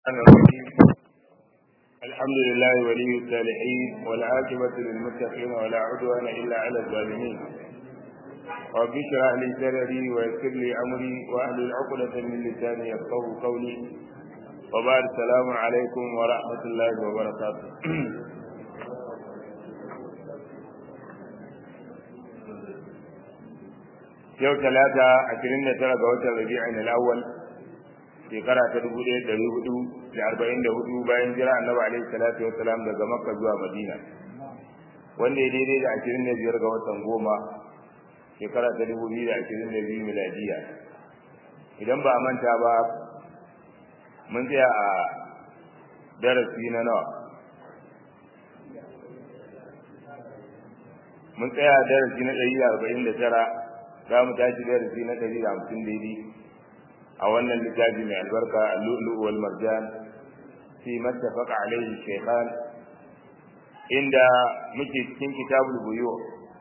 الرحمن الرحيم الحمد لله ولي الصالحين والعاقبة للمتقين ولا عدوان إلا على الظالمين رب اشرح لي صدري ويسر لي أمري وأهل عقدة من لساني يفقهوا قولي وبعد السلام عليكم ورحمة الله وبركاته yau talata ashirin da tara ga watan rabi'in al-awwal shekara ta dubu ɗaya ɗari hudu da arba'in da hudu bayan jira annabi alaihi salatu wasalam daga makka zuwa madina wanda ya daidai da ashirin da biyar ga watan goma shekara ta dubu biyu da ashirin da biyu miladiya idan ba a manta ba mun tsaya a darasi na nawa mun tsaya a darasi na ɗari da arba'in da tara za mu tashi darasi na ɗari da hamsin daidai a wannan littafi mai albarka al-lu'lu wal marjan fi mattafaqa alayhi shaykhan inda muke cikin kitabul buyu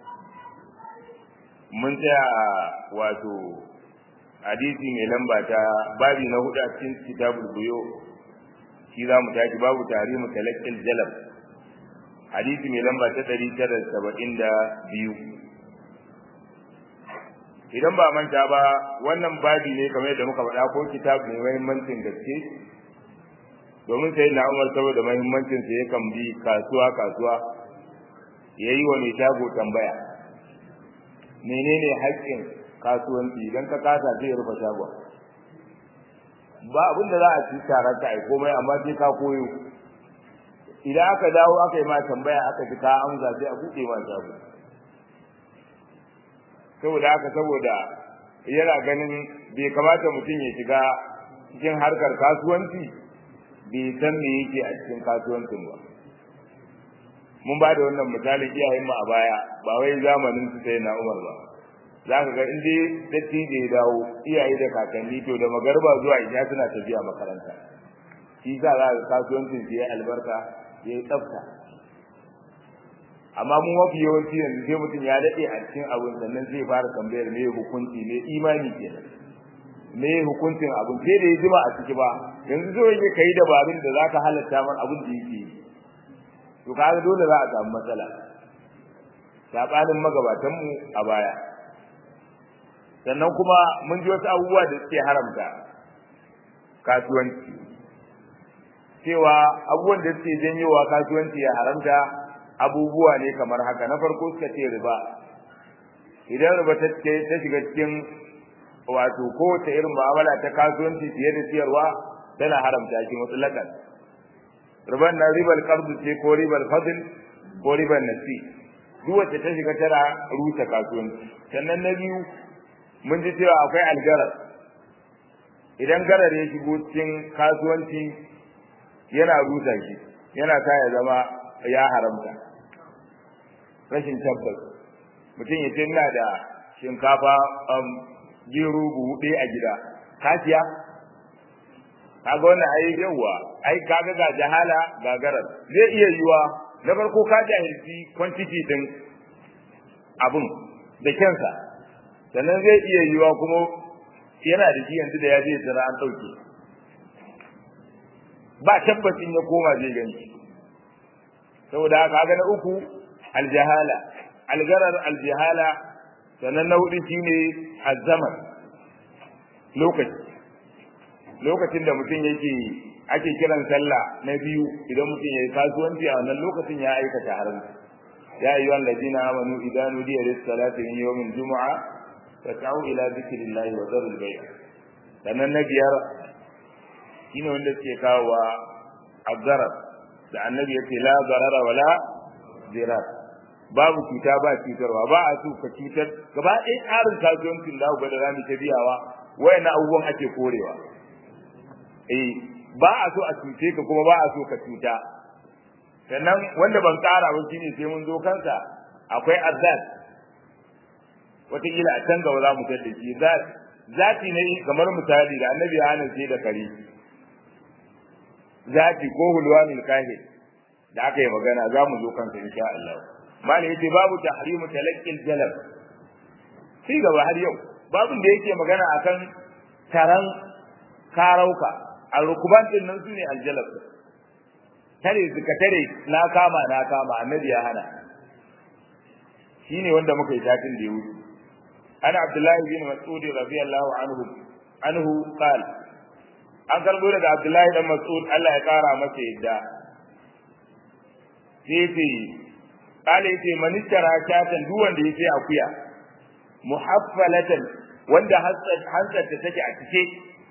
mun tsaya wato hadisi mai lamba ta babi na hudu a cikin kitabul buyu shi za mu tashi babu tarihi talaqqil jalab hadisi mai lamba ta ɗari tara saba'in da biyu idan ba manta ba wannan babi ne kamar yadda muka faɗa ko kitab mai muhimmancin gaske domin sai na umar saboda muhimmancin sa yakan bi kasuwa kasuwa yayi wa mai shago tambaya menene haƙƙin kasuwanci idan ka kasa sai rufe shagon ba abin da za a ci tare ka ai komai amma sai ka koyo idan aka dawo aka yi ma tambaya aka ji ka amsa sai a buɗe ma shago saboda haka saboda yana ganin bai kamata mutum ya shiga cikin harkar kasuwanci bai san me yake a cikin kasuwancin ba mun ba da wannan misalin iyayen mu a baya ba wai zamanin su sai na Umar ba za ka ga inda datti da ya dawo iyaye da kakanni to da magarba zuwa ina suna tafiya makaranta shi sa za ka kasuwancin su ya albarka ya yi tsafta amma mun mafi yawanci yanzu sai mutum ya daɗe a cikin abin sannan zai fara tambayar me hukunci me imani kenan me hukuncin abin sai da ya jima a ciki ba yanzu so yake kai dabarun da zaka halatta man abin da yake to kaga dole za a samu matsala sabanin magabatan mu a baya sannan kuma mun ji wasu abubuwa da suke haramta kasuwanci cewa abubuwan da suke janyowa kasuwanci ya haramta abubuwa ne kamar haka na farko suka ce riba idan riba ta ta shiga cikin wato kowace irin mu'amala ta kasuwanci fiye da siyarwa tana haramta shi mutlaqan riban na ribal qard ce ko ribal fadl ko ribal nasi duk wacce ta shiga tana rusa kasuwanci sannan na biyu mun ji cewa akwai algarar idan garar ya shigo cikin kasuwanci yana rusa shi yana sa ya zama ya haramta rashin tabbas mutum ya ce ina da shinkafa gero buhu ɗaya a gida kasiya kaga wannan ai yawa ai kaga ga jahala ga garar zai iya yiwa na farko ka jahilci quantity din abun da kensa sannan zai iya yiwa kuma yana da shi yanzu da ya je tsira an ɗauke ba tabbacin ya koma zai gani saboda haka ga na uku aljahala algarar aljahala sannan na hudu shine azzaman lokaci lokacin da mutum yake ake kiran sallah na biyu idan mutum yayi kasuwanci a wannan lokacin ya aikata haram ya ayyuha allazina amanu idan nudiya lis salati min yawmil jumu'a fas'au ila dhikrillahi wa dharul bay' sannan na biyar shine wanda suke kawo azzarar da annabi ya ce la zarara wala zirar babu cuta ba cutarwa ba a so ka cutar gaba ɗaya tsarin kasuwancin da ga da zamu ta biyawa wayannan abubuwan ake korewa eh ba a so a cuce ka kuma ba a so ka cuta sannan wanda ban tsara ba shine sai mun zo kansa akwai azzat wataƙila a can gaba za mu tada shi zati ne kamar misali da annabi ya hana sai da kare zati ko hulwanul kahir da aka yi magana za mu zo kansa insha Allah mali yace babu tahrimu talaqqil jalab sai gaba har yau babun da yake magana akan taran karauka al-rukuban din nan sune aljalab tare suka tare na kama na kama annabi ya hana shine wanda muka yi tatin da ya wuce ana abdullahi bin mas'ud radiyallahu anhu anhu qala an karbo daga abdullahi dan mas'ud Allah ya kara masa yadda sai ce kale yace manistara shatan duk wanda yace akuya muhaffalatan wanda hansar ta take a cike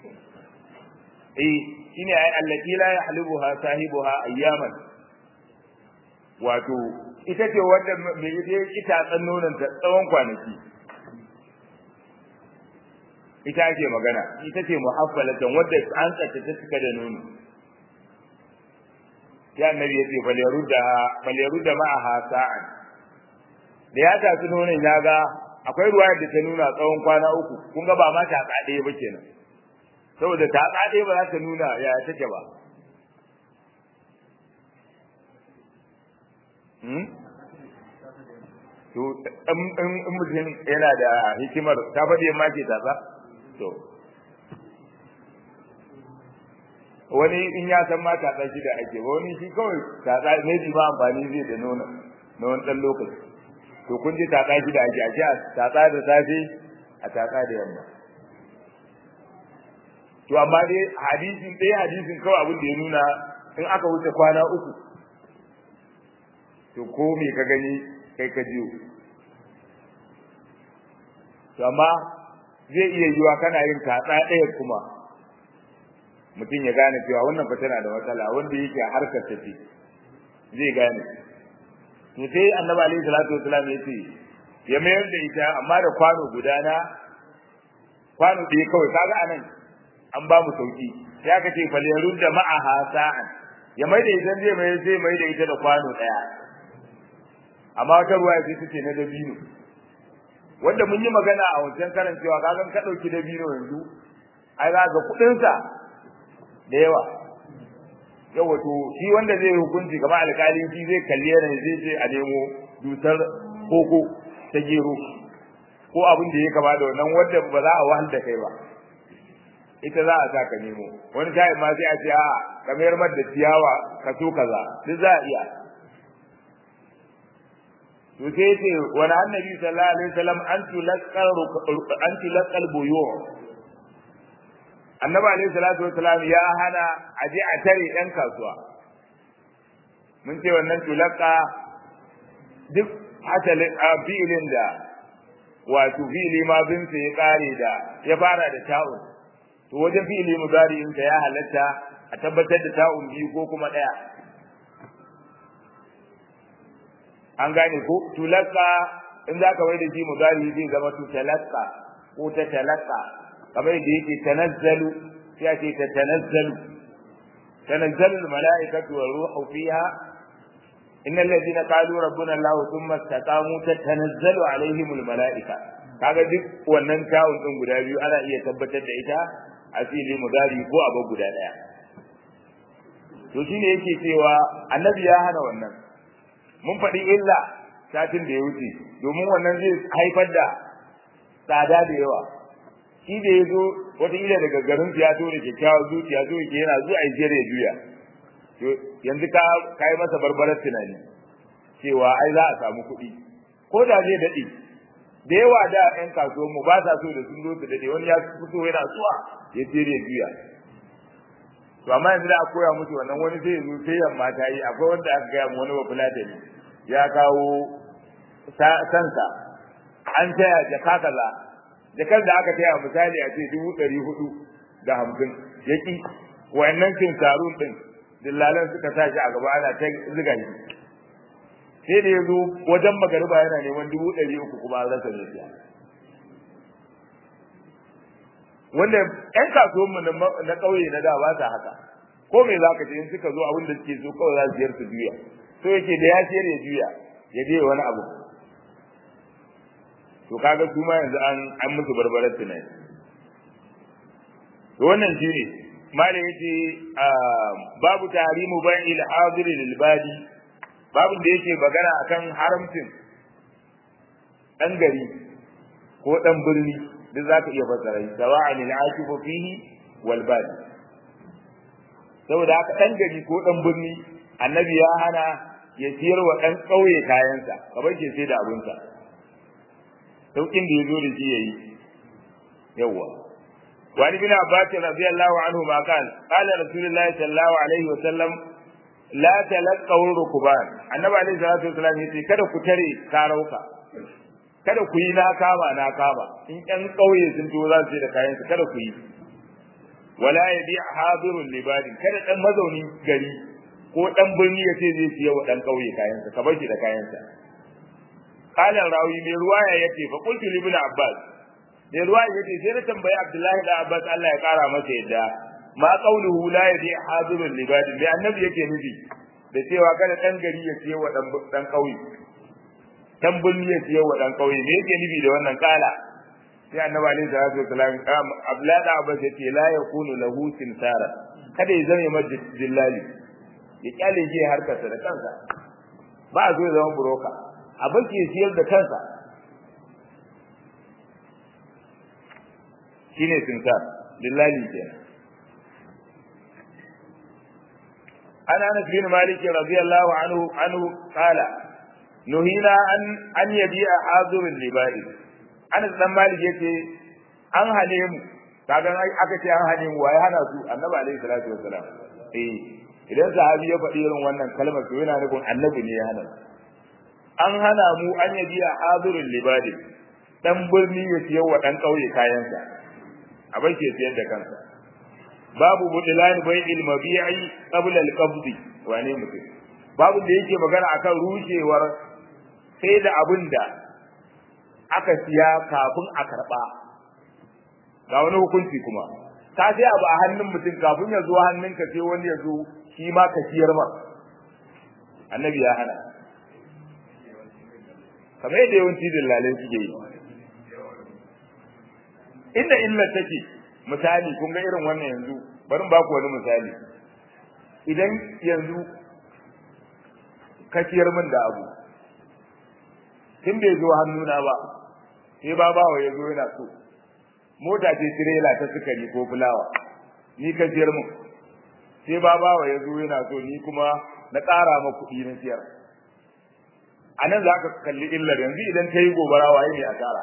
eh shine ai allati la yahlibuha sahibuha ayyaman wato ita ce wanda mai ita ita tsan nonon ta tsawon kwanaki ita ake magana ita ce muhaffalatan wadda an tsace ta cika da nono ya annabi yace fal yarudda fal yarudda ma'aha sa'an da ya tafi nonon ya ga akwai ruwaya da ta nuna tsawon kwana uku kun ga ba ma ta tsade ba kenan saboda ta tsade ba za ta nuna ya take ba hmm to in mutum yana da hikimar ta faɗi ma ke tatsa to wani in ya san ma tatsa shi da ake ba wani shi kawai tatsa ne ji ma amfani zai da nono na wani ɗan lokaci to kun ji tatsa shi da ake ake a tatsa da safe a tatsa da yamma to amma dai hadisin ɗaya hadisin kawai abin da ya nuna in aka wuce kwana uku to ko me ka gani kai ka jiyo to amma zai iya yiwa kana yin tatsa ɗaya kuma mutum ya gane cewa wannan fa tana da matsala wanda yake harkar ta ce zai gane to sai annabi alaihi salatu wasallam ya ce ya mayar da ita amma da kwano guda na kwano ɗaya kawai kaga anan an ba mu sauki sai aka ce fal yarudda ma'aha sa'an ya mai da ita zai mai zai mai da ita da kwano ɗaya amma wata ruwa sai ta ce na dabino wanda mun yi magana a wancan karan cewa kaga ka dauki dabino yanzu ai za ga kudin sa da yawa yawa to shi wanda zai hukunci kamar alƙalin shi zai kalle ne zai ce a nemo dusar koko ta gero ko abin da ya kama da wannan wanda ba za a wahal da kai ba ita za a sa ka nemo wani kai ma sai a ce a kamar mar da ciyawa ka so kaza duk za a iya to sai ce wani annabi sallallahu alaihi wasallam an tulaqal an tulaqal buyu annabi alaihi salatu wasallam ya hana a je a tare yan kasuwa mun ce wannan tulaqa duk asalin fi'ilin da wato fi'ili ma bin ya kare da ya fara da ta'un to wajen fi'ili mudari'in ya halatta a tabbatar da ta'un biyu ko kuma daya an gane ko tulaka in za ka da shi mudari zai zama tu talaka ko ta talaka kamar da yake tanazzalu sai a ce ta tanazzalu tanazzalu mala'ikatu wa ruhu fiha innal ladina qalu rabbuna allah thumma istaqamu tatanazzalu alaihim al mala'ika kaga duk wannan tawun din guda biyu ana iya tabbatar da ita a fili mudari ko abu guda daya to shine yake cewa annabi ya hana wannan mun faɗi illa satin da ya wuce domin wannan zai haifar da tsada da yawa shi da ya zo wataƙila daga garin ya zo da kyakkyawar zuciya zo yake yana zuwa ya ya juya yanzu ka kai masa barbarar tunani cewa ai za a samu kuɗi ko da zai daɗe da yawa da ƴan kasuwan mu ba sa so da sun zo su daɗe wani ya fito yana zuwa ya je ya juya to amma yanzu da a koya musu wannan wani sai ya zo sai yamma ta yi akwai wanda aka gaya mu wani ba fulatani ya kawo sansa an taya jaka kaza jakar da aka taya misali a ce dubu ɗari hudu da hamsin ya ƙi wayannan cin sarun ɗin dillalan suka sa shi a gaba ana ta ziga shi sai da ya zo wajen magariba yana neman dubu ɗari uku kuma an rasa ne wanda ƴan kasuwanmu na ƙauye na da ba sa haka ko me za ka ce in suka zo abin da suke so kawai za su siyar su juya so yake da ya siyar ya juya ya je wani abu to kaga su ma yanzu an an musu barbarar tunani to wannan shine malai yace babu tahrimu bai'il hadir lil badi babu da yake magana akan haramcin dan gari ko dan birni duk zaka iya fassara shi sawa'an al akifu fihi wal badi saboda haka dan gari ko dan birni annabi ya hana ya siyar wa dan kauye kayansa kamar ke sai da abinsa saukin da yazo da shi yayi yawa wani bin abbas radiyallahu anhu ma kan qala rasulullahi sallallahu alaihi wa sallam la talaqaw rukuban annabi alaihi salatu wasallam yace kada ku tare karauka kada ku yi na kama na kama in ɗan ƙauye sun to za su da kayan su kada ku yi wala yabi hadirul libadin kada dan mazaunin gari ko dan birni ya ce zai siya wa dan ƙauye kayan sa ka bar shi da kayan sa qala rawi mai ruwaya yace fa qultu li ibn abbas mai ruwaya yace sai na tambayi abdullahi da abbas Allah ya kara masa yadda ma qawluhu la yabi hadirul libadin mai annabi yake nufi da cewa kada dan gari ya siya wa dan dan ƙauye dan bulli ya siya wa dan kauye me yake nufi da wannan kala sai annabi alaihi salatu wasalam abdullahi da abbas yace la yakunu lahu simsara kada ya zama mai dillali ya kyale shi harkarsa da kansa ba a zo ya zama buroka a banki ya siyar da kansa shine simsar dillali kenan ana anas bin malik radiyallahu anhu anhu qala nuhina an an yabi a hazirin libari anas dan malik yace an hane mu kaga aka ce an hane mu waye hana su annabi alaihi salatu wassalam eh idan sahabi ya faɗi irin wannan kalmar to yana nufin annabi ne ya hana an hana mu an yabi a hazirin libari dan birni ya siyar wa dan kauye kayansa a bai ke siyar da kansa babu budilan bai'il mabi'i qabla al-qabd wane mutum babu da yake magana akan rushewar sai da abin da aka siya kafin a karɓa ga wani hukunci kuma ka sai abu a hannun mutum kafin ya zo hannunka sai wani ya zo shi ma ka siyar ma annabi ya hana kamar yadda yawanci dillalai suke yi inda illa take misali kun ga irin wannan yanzu bari ba ku wani misali idan yanzu ka siyar min da abu tun bai zo hannuna ba sai ba bawa ya zo yana so mota ce tirela ta sukari ko fulawa ni ka siyar min sai ba bawa ya zo yana so ni kuma na ƙara ma kuɗi na siyar a nan za ka kalli illar yanzu idan ta yi gobara waye ne a tara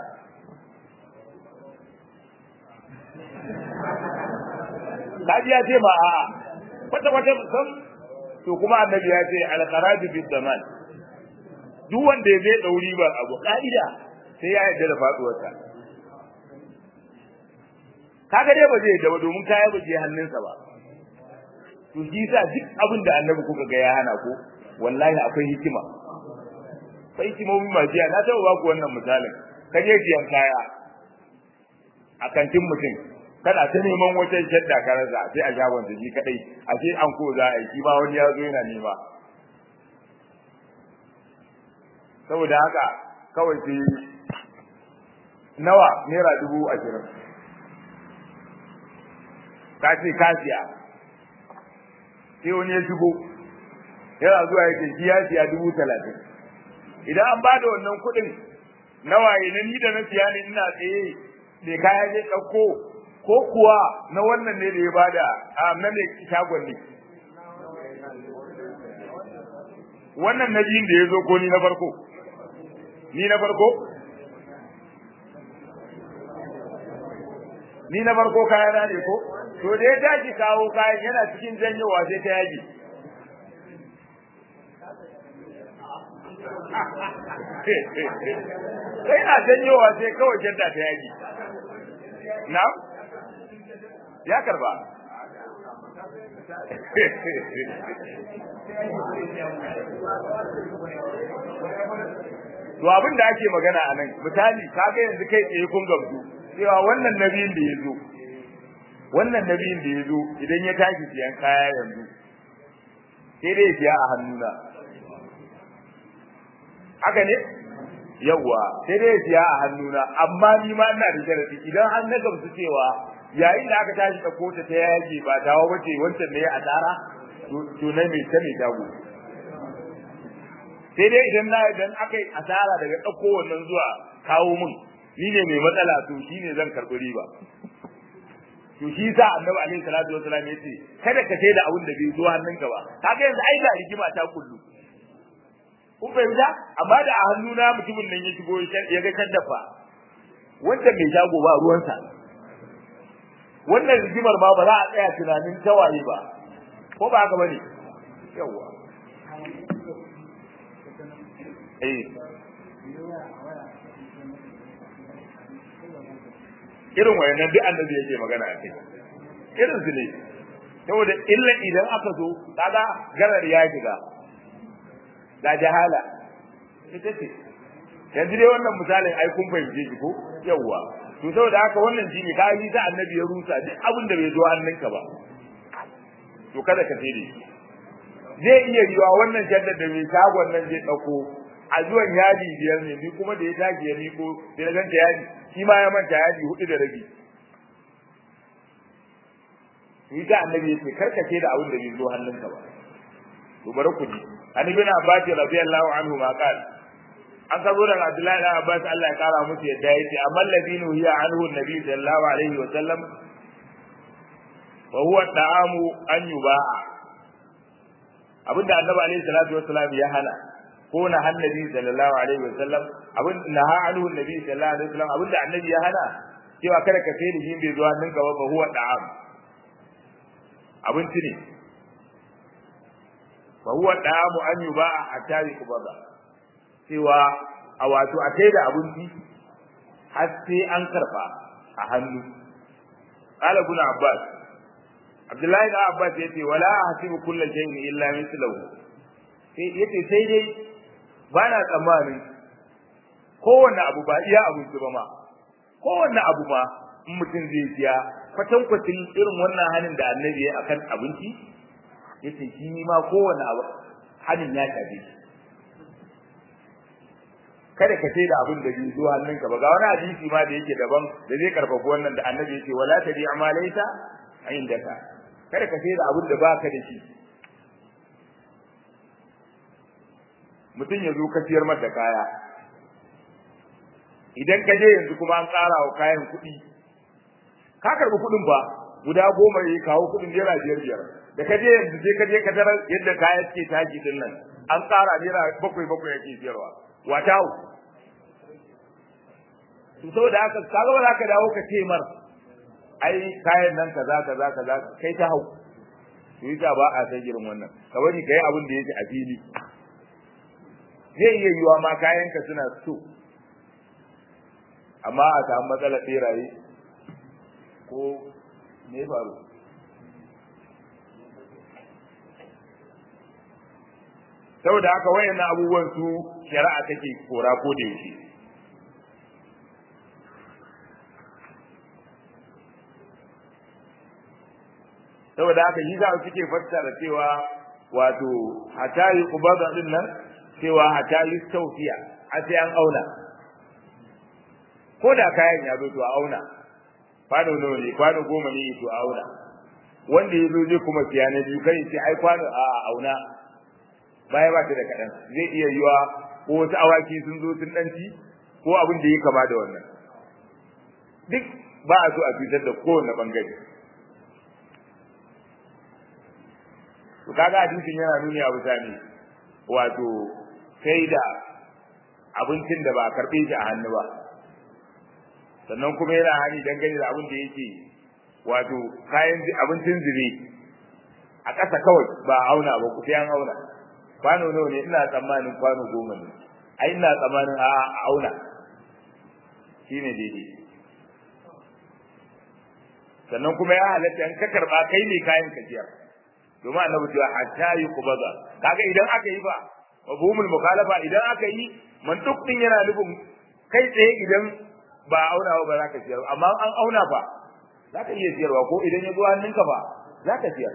kaji ya ce ma a'a kwata kwata san to kuma annabi ya ce al-kharaju bi zaman duk wanda ya zai dauri ba abu ka'ida sai ya yarda da faduwarsa kaga dai ba zai yarda ba domin kaya ba je hannunsa ba to shi sa duk abin da annabi kuka ga ya hana ko wallahi akwai hikima akwai hikimomi masu yawa na taɓa ba ku wannan misalin ka je siyan kaya a kantin mutum kana ta neman wata shadda ka rasa sai a shagon ta shi kadai a sai an ko za a yi shi ba wani ya zo yana nema saboda haka kawai sai nawa naira dubu ashirin ka ce ka siya sai wani ya shigo yana zuwa ya ce shi ya siya dubu talatin idan an bada wannan kuɗin nawa ne ni da na siya ne ina tsaye me kaya zai ɗauko ko kuwa na wannan ne da ya bada a na ne shagon ne wannan na biyun da ya zo ko ni na farko ni na farko ni na farko kaya na ne ko to da ya tashi kawo kayan yana cikin janyowa sai ta yaji sai na janyowa sai kawai janta ta yaji na ya karba to abin da ake magana a nan misali kaga yanzu kai tsaye kun gamsu cewa wannan nabiyin da ya zo wannan nabiyin da ya zo idan ya tashi siyan kaya yanzu sai dai ya siya a hannuna haka ne yawwa sai dai ya siya a hannuna amma ni ma ina da sharadi idan an na gamsu cewa yayin da aka tashi da kota ta yage ba dawo bace wancan ne a tsara to na mai ta mai dago sai dai idan na idan aka yi asara daga ɗauko wannan zuwa kawo mun ni ne mai matsala to shi ne zan karɓi riba to shi sa annabi alaihi salatu wasallam yace kada ka sai da abin da bai zo hannunka ba kaga yanzu ai ga rigima ta kullu kun fahimta amma da a hannuna mutumin nan ya shigo ya ga kaddafa wanda mai shago ba ruwansa wannan rigimar ma ba za a tsaya tunanin tawaye ba ko ba haka bane yawa eh irin wayannan duk annabi yake magana a kai irin su ne saboda illa idan aka zo kaga garar ya shiga ga jahala ita ce yanzu dai wannan misalin ai kun fahimce shi ko yawwa to saboda haka wannan shine ka yi ta annabi ya rusa duk abin da bai zo hannunka ba to kada ka sai shi zai iya yiwa wannan jaddar da mai shagon nan zai dauko a zuwan yadi biyar ne ni kuma da ya tashi ya miko sai na ganta yadi shi ma ya manta yadi hudu da rabi shi ta annabi yace karkace da abin da bai zo hannunka ba to bari ku ji an ibn abbas radiyallahu anhu ma qala an karbo daga abdullahi da abbas Allah ya kara musu yadda yace amal ladinu hiya anhu nabi sallallahu alaihi wa sallam wa huwa ta'amu an yuba'a abinda annabi alaihi salatu wassalam ya hana ko na annabi sallallahu alaihi wasallam abin naha anhu annabi sallallahu alaihi wasallam abinda annabi ya hana cewa kada ka sai da shi bai zuwa ninka ba huwa da'am abinci ne fa huwa da'amu an yuba'a hatta yuqbada cewa a wato a sai da abinci har sai an karba a hannu qala ibn abbas abdullahi da abbas yace wala ahsibu kullu shay'in illa mithluhu sai yace sai dai ba na tsammanin kowanne abu ba iya abinci ba ma kowanne abu ma in mutum zai siya kwatankwacin irin wannan hanin da annabi ya akan abinci yace shi ma kowanne abu hanin ya shafe shi kada ka sai da abin da bai zo hannunka ba ga wani hadisi ma da yake daban da zai karfafa wannan da annabi yake wala tadi amalaita indaka kada ka sai da abin da baka da shi mutum ya zo ka siyar mata kaya idan ka je yanzu kuma an ƙara wa kayan kuɗi ka karɓi kuɗin ba guda goma ya kawo kuɗin naira biyar biyar da ka je yanzu sai ka je ka tarar yadda kaya suke tashi din nan an ƙara naira bakwai bakwai yake siyarwa wata hau to saboda haka ka ga ba za ka dawo ka ce mar ai kayan nan kaza kaza kaza kai ta hau to yasa ba a san irin wannan ka bari kai abin da yake a fili zai iya yiwa ma kayanka suna so amma a samu matsalar beraye ko me faru saboda haka wayannan abubuwan su shari'a take kora ko da yake saboda haka yi za suke fassara cewa wato hata yi kubada din nan cewa hata yi taufiya a sai an auna ko da kayan ya zo to a auna kwano nawa ne kwano goma ne to a auna wanda ya zo zai kuma siya na biyu kai sai ai kwano a auna baya ba ta da kaɗan zai iya yiwa ko wasu awaki sun zo sun ɗanci ko abin da ya kama da wannan duk ba a so a cutar da kowane ɓangare to kaga hadisin yana nuni a mutane wato sai da abincin da ba a karɓe shi a hannu ba sannan kuma yana hani dangane da abin da yake wato kayan abincin zube a ƙasa kawai ba a auna ba ku sai an auna kwano nawa ne ina tsammanin kwano goma ne ai ina tsammanin a auna shine daidai sannan kuma ya halatta in ka karba kai ne kayan kajiyar domin annabi cewa hatta yi kubaza kaga idan aka yi ba mafhumul mukhalafa idan aka yi mantuk din yana nufin kai tsaye idan ba auna ba za ka siyar amma an auna fa za ka iya siyarwa ko idan ya zo hannunka ba za ka siyar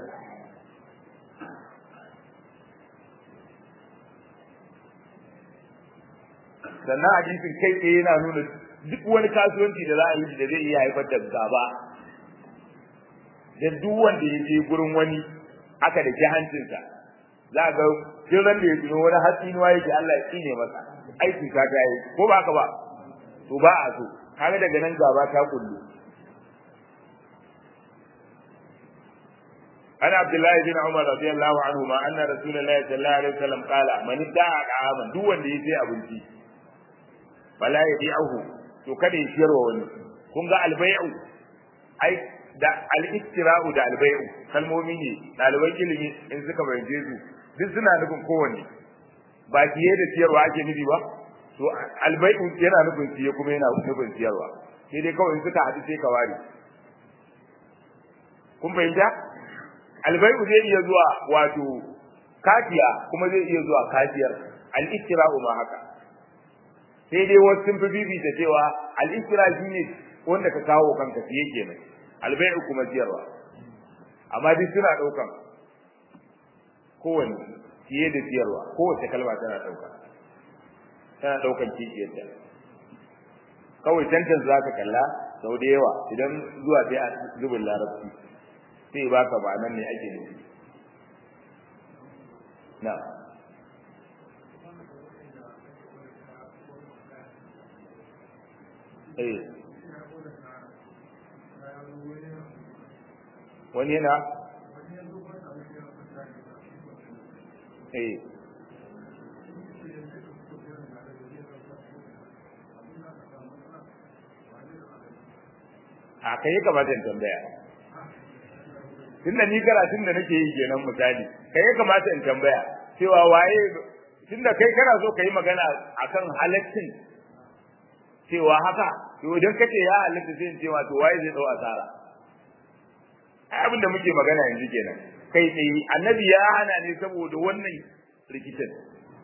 sannan hadisin kai tsaye yana nuna duk wani kasuwanci da za a yi da zai iya haifar da gaba da duk wanda ya je gurin wani aka da ke hancinsa za ga duk ran da ya tuno wani hatsinuwa yake Allah ya tsine masa aiki ka ta yi ko ba ka ba to ba a so kaga daga nan gaba ta kullu ana abdullahi bin umar radiyallahu anhu ma anna rasulullahi sallallahu alaihi wasallam qala man da'a da'aman duk wanda ya sai abinci wala yabi'uhu to kada ya shirwa wani kun ga albay'u ai da al-istira'u da albay'u kalmomi ne ɗaliban ilimi in suka bayyana su duk suna nufin kowanne ba kiye da siyarwa ake nufi ba to albay'u yana nufin siye kuma yana nufin siyarwa sai dai kawai suka haɗu sai ka ware kun fahimta albay'u zai iya zuwa wato kafiya kuma zai iya zuwa kafiyar al-istira'u ma haka sai dai wasu sun fi bibita cewa al-istira shine wanda ka kawo kanka siye kenan albay'u kuma siyarwa amma duk suna daukan kowanne siye da siyarwa kowace kalma tana dauka tana daukan kiciyarta kawai tantan za ka kalla sau da yawa idan zuwa sai a zubin larabci sai baka ba nan ne ake nufi na eh wani yana eh a kai kamata in tambaya tunda ni karatun da nake yi kenan misali kai ya kamata in tambaya cewa waye tunda kai kana so ka yi magana akan halaccin cewa haka to idan kace ya halatta sai in ce to waye zai dau asara ai abin da muke magana yanzu kenan kai tsaye annabi ya hana ne saboda wannan rikicin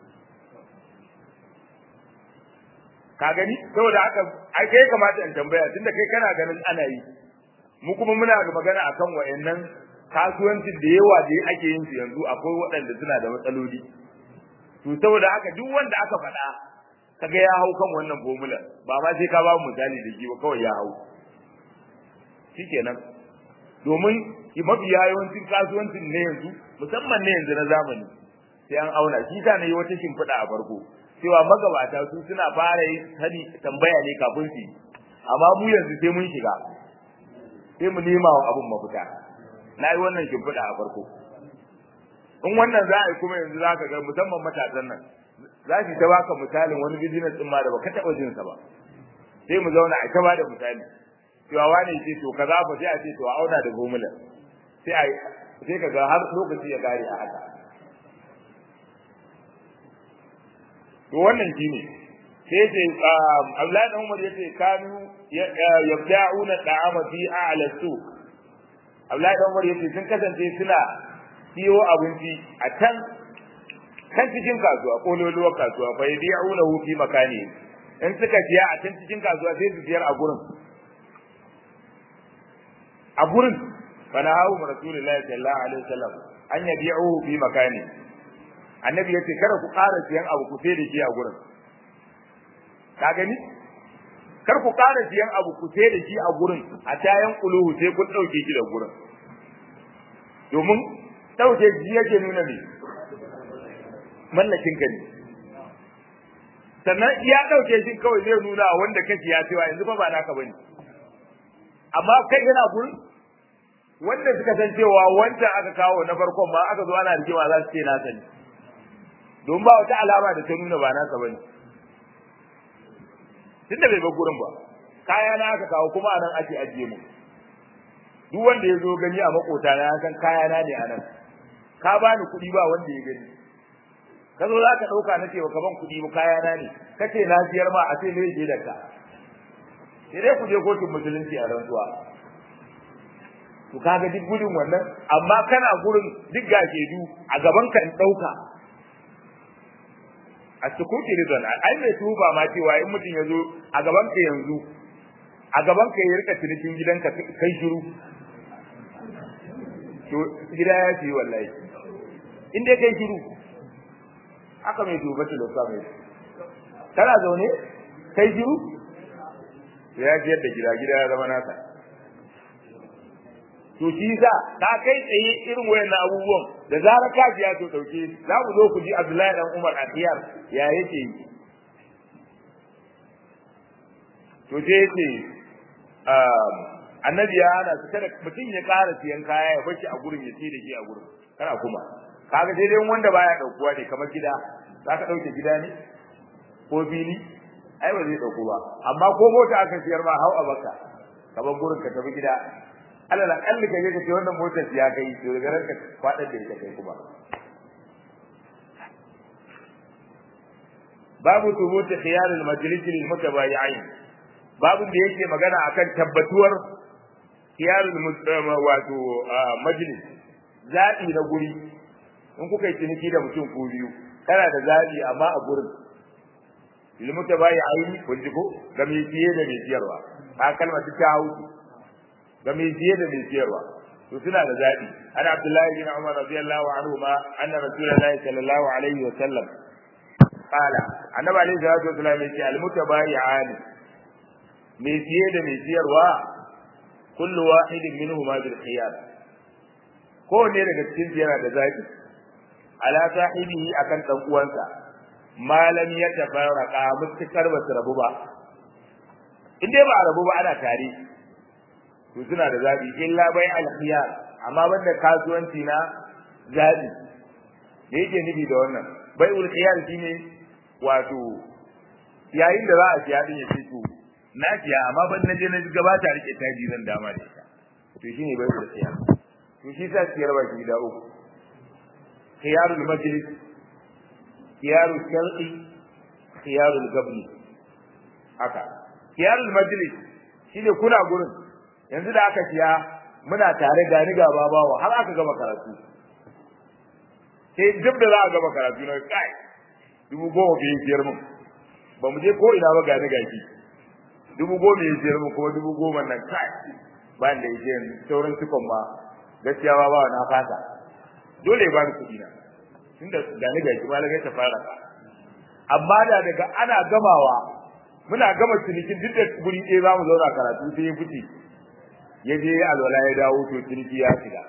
ka gani saboda haka ai kai kamata in tambaya tunda kai kana ganin ana yi mu kuma muna ga magana akan wayannan kasuwancin da yawa da ake yin su yanzu akwai waɗanda suna da matsaloli to saboda haka duk wanda aka faɗa kaga ya hau kan wannan formula ba ma sai ka ba mu misali da shi ba kawai ya hau shikenan domin mafi yawancin kasuwancin ne yanzu musamman ne yanzu na zamani sai an auna shi ta ne wata shimfiɗa a farko cewa magabata su suna fara yi sani tambaya ne kafin su yi amma mu yanzu sai mun shiga sai mu nema wa abun mafita na yi wannan shimfiɗa a farko in wannan za a yi kuma yanzu za ka ga musamman matasan nan za su ta baka misalin wani business din ma da baka taɓa jin sa ba sai mu zauna a ta ba da misali cewa wani ce to kaza fa sai a ce to a auna da gomula sai a sai ka ga har lokaci ya kare a haka to wannan shine sai ce Abdullahi dan Umar yace kanu yabda'una da'ama fi a'la suq Abdullahi dan Umar yace sun kasance suna siyo abinci a can kan cikin kasuwa kololuwar kasuwa fa yabi'unahu fi makani in suka siya a can cikin kasuwa sai su siyar a gurin a gurin fa na hawo rasulullahi sallallahu alaihi wasallam an yabi'uhu fi makani annabi yace kada ku ƙara siyan abu ku sai da shi a gurin ka gani kar ku ƙara siyan abu ku sai da shi a gurin a tayan kuluhu sai kun dauke shi da gurin domin dauke shi yake nuna ne mallakin ka ne sannan ya dauke shi kawai zai nuna wanda kake ya cewa yanzu fa ba naka bane amma kai yana gurin wanda suka san cewa wancan aka kawo na farkon ma aka zo ana rigima za su ce na sani don ba wata alama da ta nuna ba nasa bane tunda bai bar gurin ba kaya na aka kawo kuma anan ake ajiye mu duk wanda ya zo gani a makota na san kaya na ne anan ka bani kuɗi ba wanda ya gani ka zo za ka ɗauka na ce ka ban kuɗi ba kaya na ne ka ce na siyar ma a ce me yake da ka sai dai ku je kotun musulunci a rantsuwa to kaga duk gudun wannan amma kana gurin duk ga du a gaban ka in ɗauka a sukuti ridwan ai mai tuba ma cewa in mutum ya zo a gaban ka yanzu a gaban ka ya rika cinikin gidanka kai shiru to gida ya ce wallahi in dai kai shiru haka mai duba ta loka mai kana zaune kai shiru ya ji yadda gida gida ya zama nasa to shi sa ka kai tsaye irin wayannan abubuwan da zarar ka ji ya to dauke za mu zo ku ji Abdullahi dan Umar Atiyar ya yake yi to sai yace annabi ya hana su kada mutum ya ƙara siyan kaya ya bashi a gurin ya ce da shi a gurin kana kuma kaga sai dai wanda baya daukuwa ne kamar gida za ka dauke gida ne ko fili ai ba zai dauko ba amma ko mota aka siyar ma hau a baka kamar gurin ka tafi gida alal akalli ka je ka ce wannan motar ya kai to daga ranka fadar da ita kai kuma babu thubuti khiyar al-majlis lil mutabayi'ain babu da yake magana akan tabbatuwar khiyar wato majlis zabi na guri in kuka yi ciniki da mutum ko biyu kana da zabi amma a gurin lil mutabayi'ain kun ji ko ga mai siye da mai siyarwa a kalmar ta hauki ga mai siye da mai siyarwa to suna da zabi ana abdullahi bin umar radiyallahu anhu ma anna rasulullahi sallallahu alaihi wa sallam qala annabi alaihi salatu wasallam yace al mutabayi'ani mai siye da mai siyarwa kullu wahidin minhuma bil khiyar ko ne daga cikin yana da zabi ala sahibihi akan dan uwansa malam ya tafarraka mutakar ba su rabu ba in dai ba a rabu ba ana tare to suna da zabi illa bai alkhiyar amma banda kasuwanci na zabi me yake nufi da wannan bai ulkhiyar shine wato yayin da za a siya din ya ce to na siya amma ban na je na gabata rike taji zan dama da ita to shine bai ulkhiyar to shi sa siyar ba shi da uku khiyarul majlis khiyarul shar'i khiyarul gabni haka khiyarul majlis shine kuna gurin yanzu da aka siya muna tare da ni gaba bawa har aka gama karatu sai duk da za a gama karatu na kai dubu goma bai siyar mun ba mu je ko ina ba gani gashi dubu goma ya siyar mun kuma dubu goma nan kai ba da yake sauran cikon ma gaskiya ba ba na fata dole ba ni kuɗi na tunda gani gashi ma lagai ta fara ka amma da daga ana gamawa muna gama cinikin duk da guri ɗaya za mu zauna karatu sai ya fice ya je alwala ya dawo to ciniki ya shiga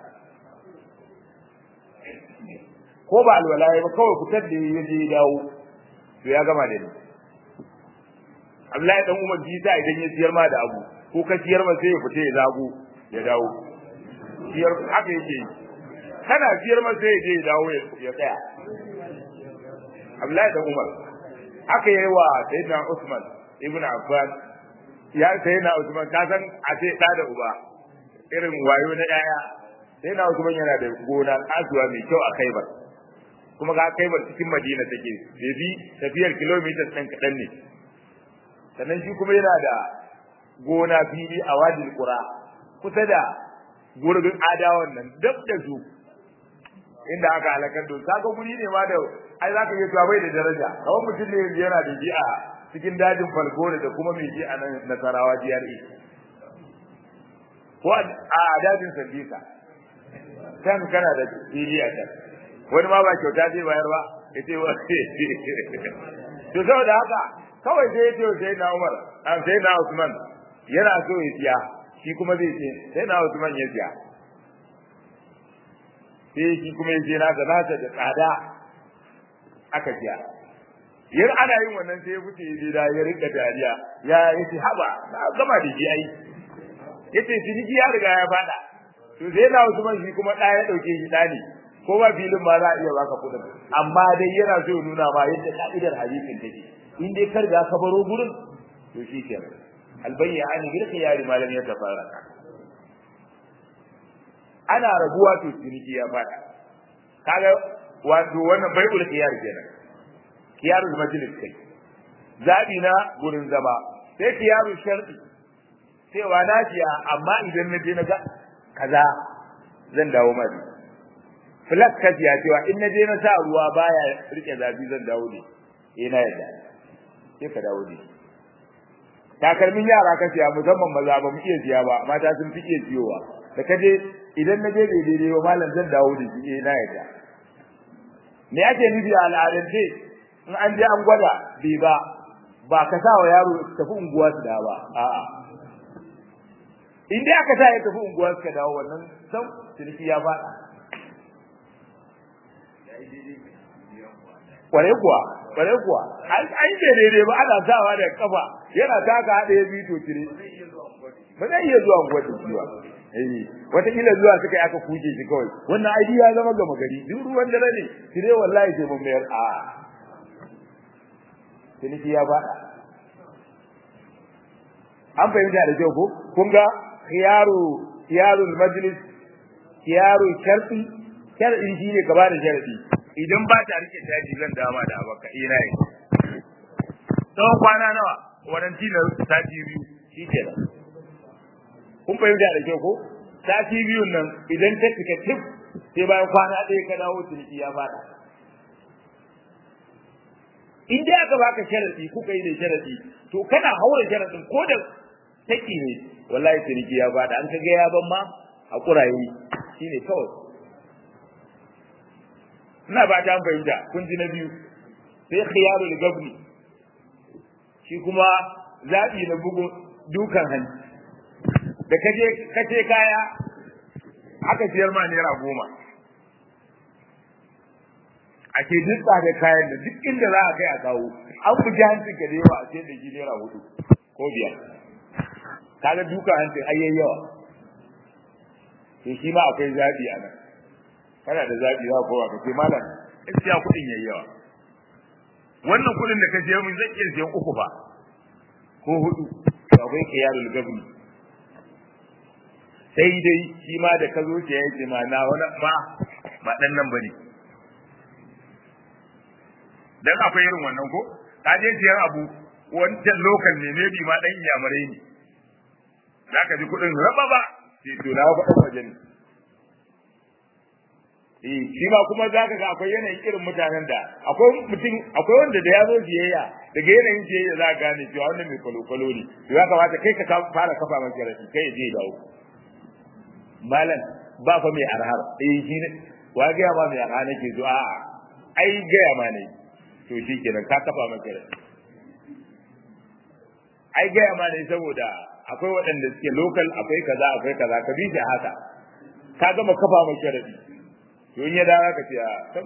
ko ba alwala ya ba kawai fitar da ya je ya dawo to ya gama da ni Abdullahi dan Umar ji ta idan ya siyar ma da abu ko ka siyar ma sai ya fita ya zago ya dawo siyar haka yake yi kana siyar ma sai ya je ya dawo ya tsaya Abdullahi dan Umar haka yayi wa Sayyidina Usman ibn Affan ya Sayyidina Usman ka san a ce da da uba irin wayo na yaya Sayyidina Usman yana da gona kasuwa mai kyau a Khaibar kuma ga Khaibar cikin Madina take bai bi tafiyar kilomita ɗan kaɗan ne sannan shi kuma yana da gona fili a wadil qura kusa da gurbin adawan nan dab da su inda aka halakar da kaga guri ne ma da ai zaka iya cewa bai da daraja kawai mutum ne yana da ji a cikin dajin falgore da kuma mai ji a nan nasarawa GRA ko a dajin sandisa kan kana da fili a can wani ma ba kyauta zai bayar ba yace wa to saboda haka kawai sai ya ce sai na Umar an sai na Usman yana so ya siya shi kuma zai ce sai na Usman ya siya sai shi kuma ya ce na ga nasa da tsada aka siya yin ana yin wannan sai ya fice ya da ya rika dariya ya yace haba na gama da shi ai yace ciniki ya riga ya fada to sai na Usman shi kuma da ya dauke shi dani ko ba filin ma za a iya baka kudin amma dai yana so ya nuna ma yadda ka'idar hadisin take in dai kar ga ka baro gurin to shi ke albayyani bil khiyari ma lam yatafarraqa ana rabuwa to ciniki ya fada kaga wato wannan bai'ul khiyar kenan khiyarul majlis kai zabi na gurin zama sai khiyarul shar'i cewa na ciya amma idan na je na ga kaza zan dawo mai flat kafiya cewa in na je na sa ruwa baya rike zafi zan dawo ne eh na yadda sai ka dawo ne takalmin yara ka siya musamman maza ba mu iya siya ba mata sun fi iya siyowa da ka je idan na je bai daidai ba malam zan dawo da shi eh na yadda me ake nufi a al'adance in an je an gwada bai ba ba ka sa wa yaro tafi unguwa su da ba a'a in dai aka sa ya tafi unguwa su ka dawo wannan san ciniki ya faɗa kware kuwa kware kuwa an an ce daidai ba ana sawa da kafa yana taka hada ya bito tire ba zai iya zuwa unguwar da shi ba eh wata kila zuwa suka yi aka kuje shi kawai wannan ai ya zama gama gari duk ruwan dare ne tire wallahi sai mun mayar a tiniki ya bada an fahimta da kyau ko kun ga khiyaru khiyarul majlis khiyaru sharti sharti shine ka bada sharti idan ba ta rike daji zan dama da abaka ina yi tsawon kwana nawa waranti na sati biyu shi ke nan kun fahimta da kyau ko sati biyun nan idan ta cika tif sai bayan kwana ɗaya ka dawo ciniki ya fada in dai aka baka sharadi kuka yi da sharadi to kana haura sharadin ko da take ne wallahi ciniki ya fada an kaga ya ban ma hakura yi shine kawai ina ba ta fahimta kun ji na biyu sai khiyarul gabni shi kuma zabi na bugun dukan hanci da kaje kace kaya aka siyar ma naira goma ake dutsa da kayan da duk inda za a kai a kawo an buji hancin ka da yawa a ce da shi naira hudu ko biyar kaga dukan hancin ayyayi yawa to shi ma akwai zabi a nan kana da zabi za kowa ka ce malam gaskiya kuɗin yayi yawa wannan kuɗin da ka je mun zai iya siyan uku ba ko hudu to akwai qiyarul gabni sai dai shi ma da ka zo ce yayi ce ma na wani ma ba dan nan bane dan akwai irin wannan ko ka je siyan abu wancan lokan ne ne bi ma dan iyamare ne zaka ji kuɗin raba ba sai to na faɗa wajen ne eh shi ma kuma zaka ga akwai yanayin irin mutanen da akwai mutum akwai wanda da ya zo siyayya daga yanayin siyayya za ka gane cewa wannan mai kwalo-kwalo ne to ya kamata kai ka fara kafa masa rashi kai ya je ya dawo malam ba fa mai arhar eh shi ne wa ga ma mai arhar nake zo a'a ai ga ma ne to shi kenan ka kafa masa rashi ai ga ma ne saboda akwai waɗanda suke local akwai kaza akwai kaza ka bi shi haka ka gama kafa masa rashi to in ya dawo ka ce a sam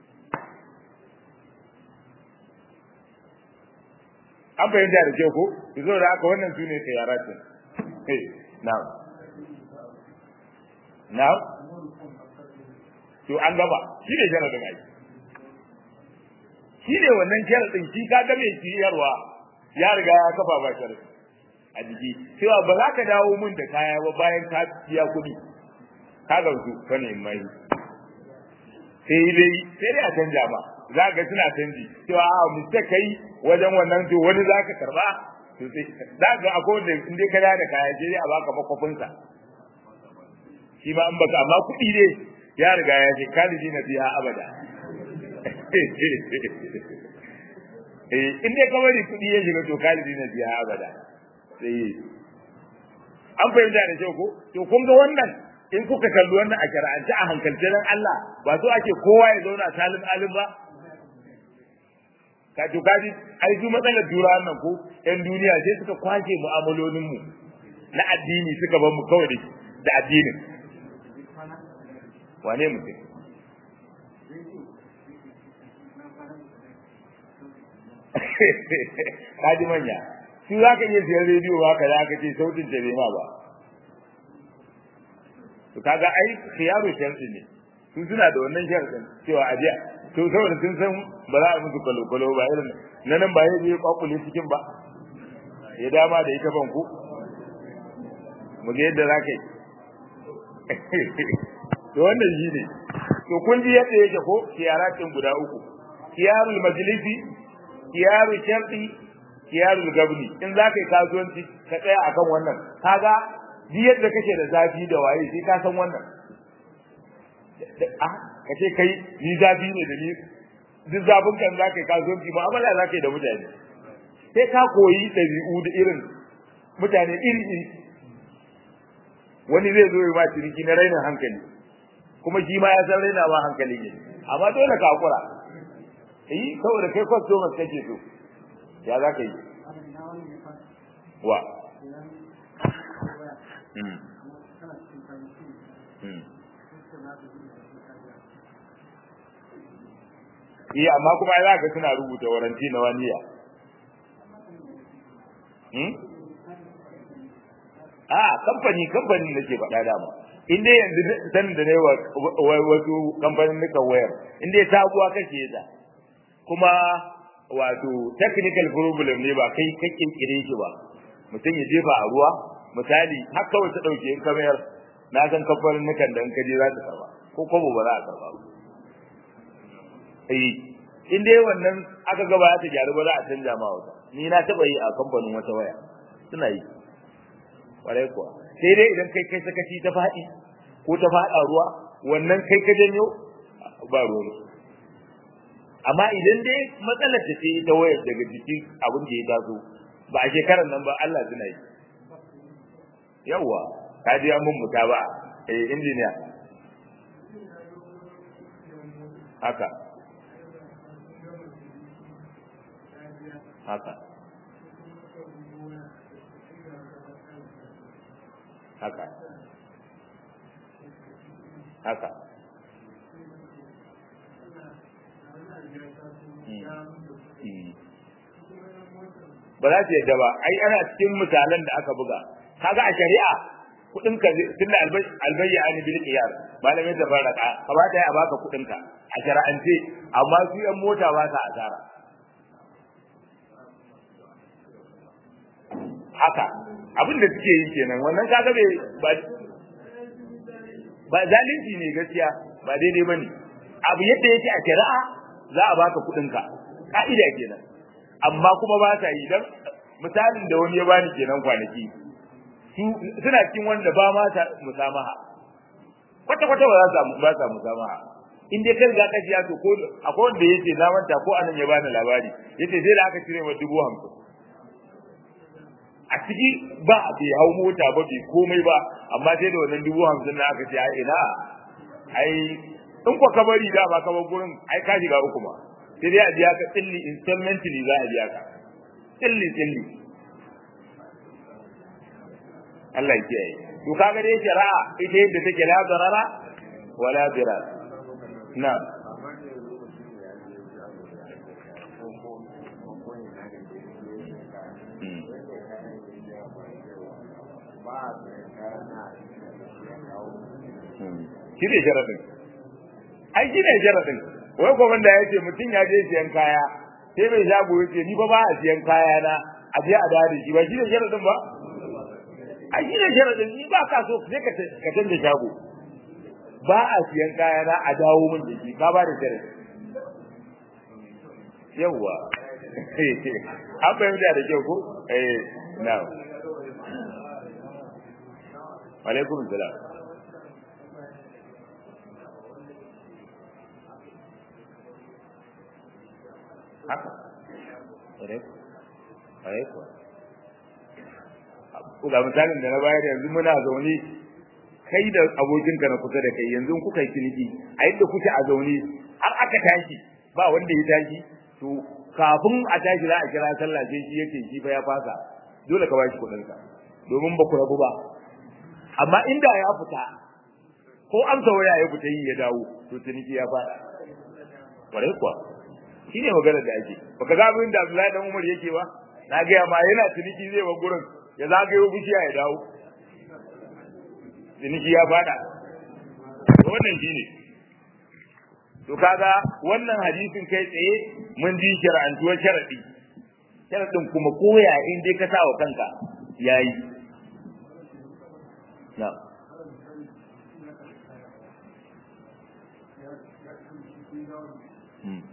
an fahimta da kyau ko to zo da haka wannan su ne khiyaratin eh na'am na'am to an gaba shi ne sharadin ai shi ne wannan sharadin shi ka ga mai ciyarwa ya riga ya kafa ba sharadi a jiki cewa ba za ka dawo min da kaya ba bayan ka biya kuɗi ka gamsu ka ne mai sai dai sai dai a canja ba za ka suna canji cewa a mistake kai wajen wannan to wani za ka karba to sai za ka akwai wanda in dai ka da da kaya sai dai a baka makwafin sa shi ma an baka amma kuɗi ne ya riga ya ce kaliji na biya abada eh in dai kawai kuɗi ya shiga to kaliji na biya abada sai an fahimta da kyau ko to kun ga wannan in kuka kalli wannan a shar'ance a hankalce dan Allah ba so ake kowa ya zauna salim alim ba ka to kaji ai su matsalar dura nan ko ɗan duniya sai suka kwace mu'amalolin mu na addini suka bar mu kawai da addinin wane mutum kaji manya su za ka iya siyan rediyo ba ka za ka ce sautin ta bai ma ba to kaga ai khiyaru sharti ne sun suna da wannan sharadin cewa a jiya to saboda sun san ba za a musu kwalo-kwalo ba irin na nan ba ya je kwakule cikin ba ya dama da ita ban ku mu ga yadda za ka yi to wannan shi ne to kun ji yadda yake ko khiyaratin guda uku khiyarul majlisi khiyarul sharti khiyarul gabni in za ka yi kasuwanci ka tsaya akan wannan kaga duk yadda kake da zafi da waye sai ka san wannan ah kace kai ni zafi ne da ni duk zafin kan za ka yi kasuwanci ba amala za ka yi da mutane sai ka koyi ɗabi'u da irin mutane iri iri wani zai zo ya ba ciniki na rainin hankali kuma shi ma ya san raina ba hankali ne amma dole ka hakura eh saboda kai customers kake so ya za ka yi wa eh amma kuma za ka suna rubuta waranti na waniya hmm a kamfani kamfani nake faɗa dama in dai yanzu san da ne wasu kamfanin nukan wayar in dai sabuwa kake da kuma wato technical problem ne ba kai ka kirkire shi ba mutum ya jefa a ruwa misali har kawai ta dauke in kamar na san kamfanin nukan da in kaje za ta karba ko kwabo ba za a karba ba eh in dai wannan aka gaba ta gyaru ba za a canja ma wata ni na taba yi a kamfanin wata waya suna yi kwarai kuwa sai dai idan kai kai sakaci ta faɗi ko ta faɗa ruwa wannan kai ka janyo ba ruwa amma idan dai matsalar ta ce ta wayar daga jikin abin da ya taso ba a shekarar nan ba Allah suna yi yawwa ka ji mun muta ba eh injiniya haka haka haka haka ba za su yadda ba ai ana cikin misalan da aka buga kaga a shari'a kudin ka tunda albayya an bil qiyar malamin da faraka kamata ya baka kudin ka a shari'ance amma su yan mota ba sa asara haka abin da suke yi kenan wannan kaga bai ba ba zalunci ne gaskiya ba daidai bane abu yadda yake a shari'a za a baka kudin ka ka'ida kenan amma kuma ba ta yi dan misalin da wani ya bani kenan kwanaki su suna cikin wanda ba ma ta musamaha kwata kwata ba za su ba ta musamaha in dai kai ga ka ji to ko akwai wanda yace na manta ko anan ya bani labari yace sai da aka cire wa dubu hamsin a ciki ba bai hau mota ba bai komai ba amma sai da wannan dubu hamsin na aka ce ai ina ai in kwa ka bari da ba ka bar gurin ai ka shiga uku ma sai dai a biya ka tsilli installmentally za a biya ka tsilli tsilli Allah ya kiyaye to kaga dai shari'a ita yadda take la darara wala dirar na shi ne sharadin ai shi ne sharadin wai ko wanda ya ce mutum ya je siyan kaya sai mai shago ya ce ni ba ba a siyan kaya na a je a dare shi ba shi ne sharadin ba ai shi ne sharadin ni ba ka so sai ka ka canza shago ba a siyan kaya na a dawo min da shi ka ba da sharadi yawwa an fahimta da kyau ko eh na'am alaikum salam haka ƙwarai kuwa ga misalin da na bayar yanzu muna zaune kai da abokinka na kusa da kai yanzu kuka yi ciniki a yadda kuke a zaune har aka tashi ba wanda ya tashi to kafin a tashi za a kira sallah sai shi yake shi fa ya fasa dole ka bashi kuɗin ka domin ba ku rabu ba amma inda ya fita ko amsa waya ya fita yi ya dawo to ciniki ya fada ƙwarai kuwa shine maganar da ake baka ga abin da Abdullahi dan Umar yake ba na ga ma yana ciniki zai ba gurin ya zagayo bishiya ya dawo ciniki ya fada wannan shine to kaga wannan hadisin kai tsaye mun ji shar'antuwar sharadi sharadin kuma koya in dai ka sa wa kanka yayi na'am Hmm.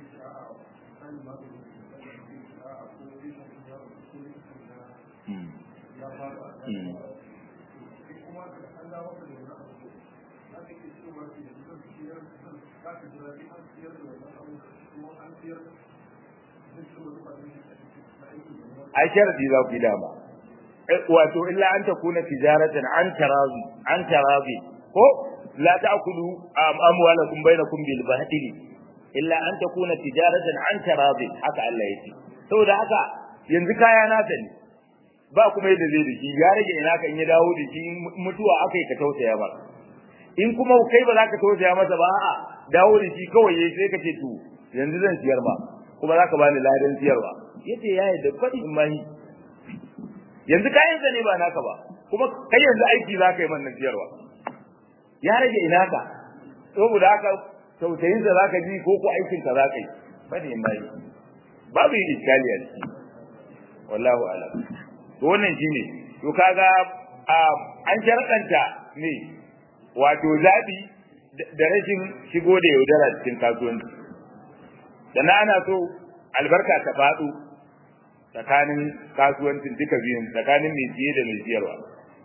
ai sharadi za ku yi dama wato illa an takuna tijaratan an tarazi an tarazi ko la ta'kulu amwalakum bainakum bil bahtili illa an takuna tijaratan an tarazi haka Allah yake saboda haka yanzu kaya na ta ne ba kuma yadda zai dake ya rage ina ka in ya dawo da shi mutuwa akai ka tausaya ba in kuma kai ba za ka tausaya masa ba a'a dawo da shi kawai yayi sai ka ce to yanzu zan siyar ba kuma za ka bani ladan siyarwa yace ya yadda faɗi in mani yanzu kayan sa ne ba naka ba kuma kai yanzu aiki za ka yi man siyarwa ya rage ina ka saboda haka tautayin sa za ka ji ko ko aikin ka za ka yi faɗi in mani babu yin iskali a ciki wallahu alam to wannan shine to kaga an sharɗanta ne wato zabi da rashin shigo da yaudara cikin kasuwanci sannan ana so albarka ta faɗo tsakanin kasuwancin duka biyun tsakanin mai siye da mai siyarwa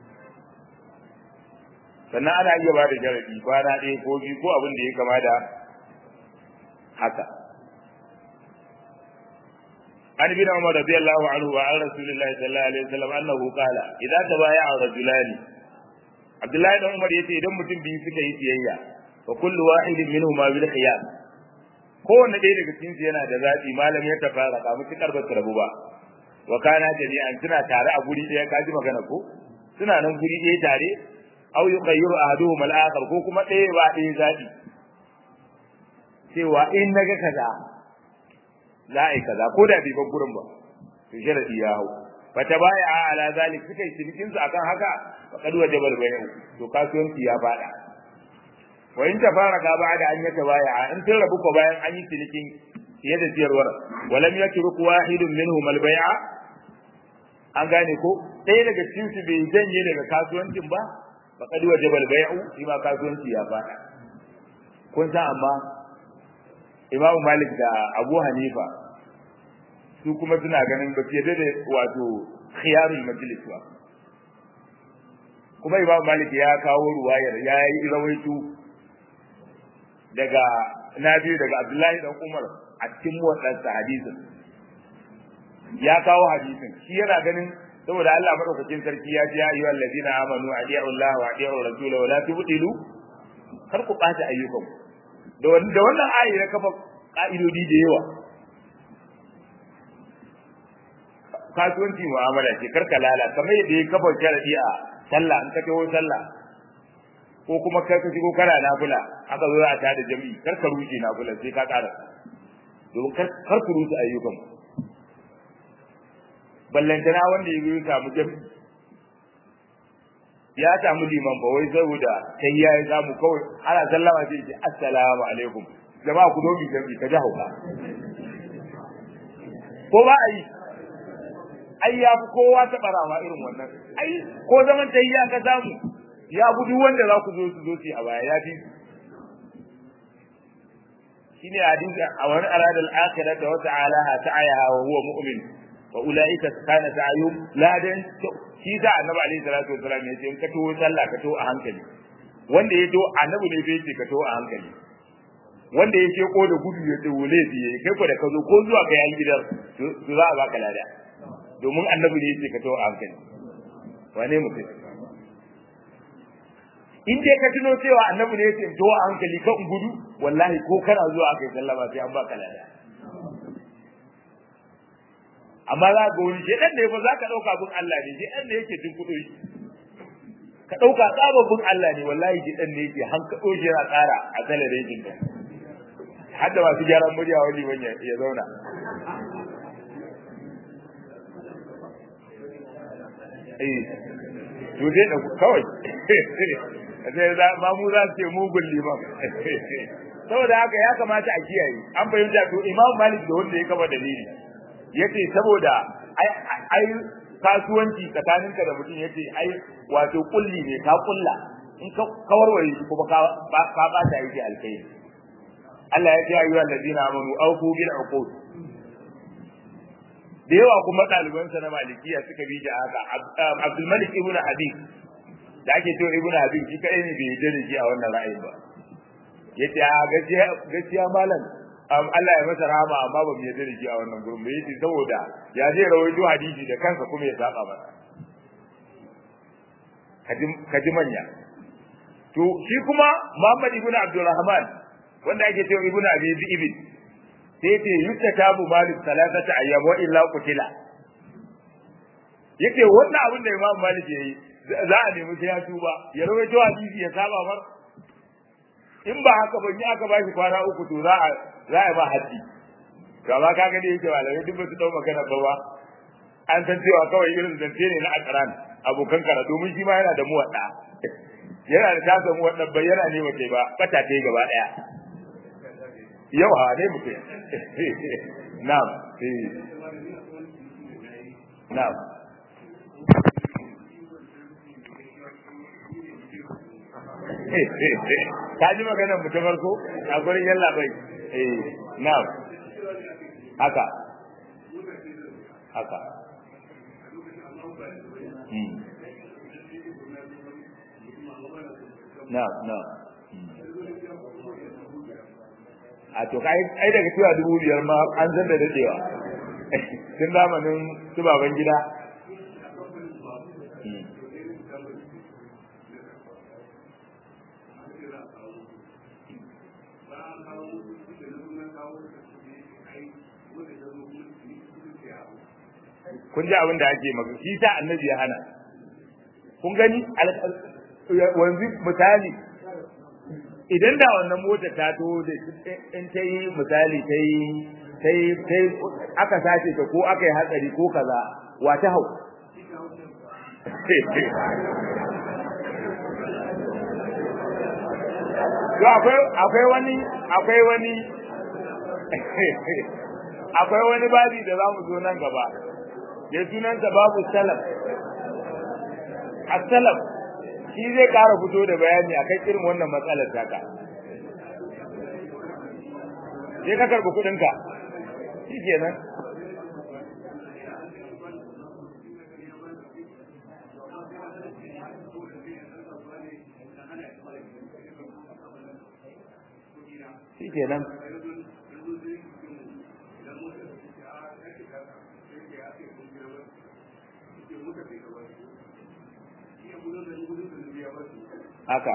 sannan ana iya ba da jarabi kwana ɗaya ko biyu ko abin da ya kama da haka عن ابن عمر رضي الله عنه وعن رسول الله صلى الله عليه وسلم انه قال اذا تبايع رجلان عبد الله بن عمر yace idan mutum biyu suka yi siyayya fa kullu wahidin minhuma bil khiyar kowanne ɗaya daga cikin su yana da zaɓi malam ya tafara ka mutukar ba su rabu ba wa kana jami'an suna tare a guri ɗaya kaji magana ko suna nan guri ɗaya tare aw yughayyiru ahaduhum al-akhar ko kuma ɗaya ba ɗaya zaɓi cewa in naga kaza za a yi kaza ko da bai bar gurin ba to sharadi ya hau fa tabaya ala zalik suka yi cinikin su akan haka fa kad wajaba al-bay'u to kasuwanci ya fada wa in tafaraka ba'da an yatabaya in sun rabu ko bayan an yi cinikin fiye da siyarwar walam yatruk wahidun minhum al-bay'a an gane ko ɗaya daga cikin su bai janye daga kasuwancin ba fa kad wajaba al-bay'u shi ma kasuwanci ya fada kun san amma Imam Malik da Abu Hanifa su kuma suna ganin ba fiye da wato khiyarul majlis ba kuma Imam Malik ya kawo ruwayar ya yi rawaito daga Nabi daga Abdullahi dan Umar a cikin muwaddasa hadisin ya kawo hadisin shi yana ganin saboda Allah madaukakin sarki ya ce ya ayyuhal ladina amanu adi'u Allah wa adi'u rasulahu wa la tubtilu kar ku bata ayyukanku da wannan ayi na kafa ka'idodi da yawa kasuwanci mu'amala ce karka lala kamar yadda ya kafa sharadi a sallah in ka taho sallah ko kuma kai ka shigo kana nafila aka zo a tada jami'i karka rushe nafila sai ka ƙara domin kar ku rushe ayyukan ballantana wanda ya zo ya samu jami'i ya samu liman ba wai saboda sai ya yi samu kawai ana sallama sai ce assalamu alaikum jama'a ku dobi jami'i ka ji hauka ko ba a yi ai ya fi kowa ta barawa irin wannan ai ko zaman ta ya ka samu ya fi duk wanda za ku zo su zo su a baya ya fi shine hadisi a wani aradal akhirah da wata alaha ta'ayaha wa huwa mu'min wa ulaika kana ta'ayum ladan shi da annabi alaihi salatu wasallam ya ce in ka to sallah ka to a hankali wanda ya to annabi ne bai ce ka to a hankali wanda ya ce ko da gudu ya ce wole biye kai ko da ka zo ko zuwa kai an gidan to za a baka lada domin annabi ne ya ce ka to a hankali wane mutum in dai ka tuno cewa annabi ne ya ce to a hankali ka gudu wallahi ko kana zuwa aka yi sallama sai an baka lada amma za ga wani shedan ne ba za ka dauka bin Allah ne shedan ne yake jin kudo shi ka dauka tsababin Allah ne wallahi shedan ne yake hankado shi yana tsara a talabijin ka har da masu gyaran murya wani wani ya zauna eh to dai da kawai sai za ma mu za su ce mugun liman saboda haka ya kamata a kiyaye an fahimta to imam malik da wanda ya kama dalili yace saboda ai kasuwanci tsakaninka da mutum yace ai wato kulli ne ka kulla in ka kawarwaye shi kuma ka ka ba ta yake alkai Allah ya ce ayyuhal ladina amanu awfu bil uqud da yawa kuma ɗalibansa na malikiya suka bi da haka Abdul Malik ibn Habib da ake cewa ibn Habib shi kadai ne bai yarda da shi a wannan ra'ayin ba yace a gaskiya gaskiya malam Allah ya masa rahama amma ba mu yarda da shi a wannan gurin ba yace saboda ya zai rawaito hadisi da kansa kuma ya saba masa kaji manya to shi kuma Muhammad ibn Abdulrahman wanda ake cewa ibn Abi Ibn sai yace yustatabu malik salatata ayyam wa illa qutila yake wannan abin da Imam Malik yayi za a nemi sai ya tuba ya rawaito hadisi ya saba mar in ba haka ba ni aka bashi kwana uku to za a za a ba haddi to amma kaga dai yake malamai duk ba su dau magana ba ba an san cewa kawai irin zance ne na akaran abokan kara domin shi ma yana da muwadda yana da tasa muwadda bai yana ne mace ba bata ta yi gaba daya yau ha ne mutum na'am na'am ka ji maganar mu ta farko a gurin yalla bai eh na'am haka haka na'am na'am a to kai ai daga cewa dubu biyar ma an san da dadewa tun zamanin su baban gida kun ji abin da ake maka shi ta annabi ya hana kun gani wanzu misali idan da wannan mota ta to da in ta yi misali ta yi ta yi ta yi aka sace ta ko aka yi hatsari ko kaza wa ta hau to akwai akwai wani akwai wani akwai wani babi da za mu zo nan gaba ya sunansa babu salaf as-salaf shi zai ƙara fito da bayani akan irin wannan matsalar taka sai ka karɓi kuɗinka shi kenan shi kenan haka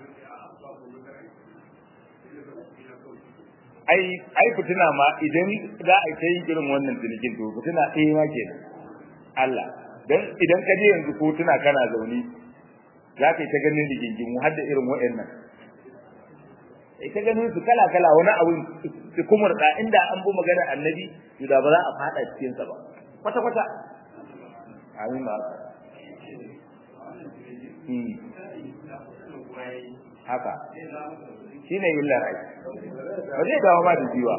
ai ai fitina ma idan za a kai irin wannan cinikin to fitina ɗaya ma kenan Allah dan idan ka je yanzu ko tuna kana zaune za ka yi ta ganin rigingimu har da irin waɗannan ita ganin su kala kala wani abu su kumurta inda an bi maganar annabi to da ba za a fada cikin sa ba kwata kwata amin ba haka shi ne yin larai ba zai dawo ma da jiwa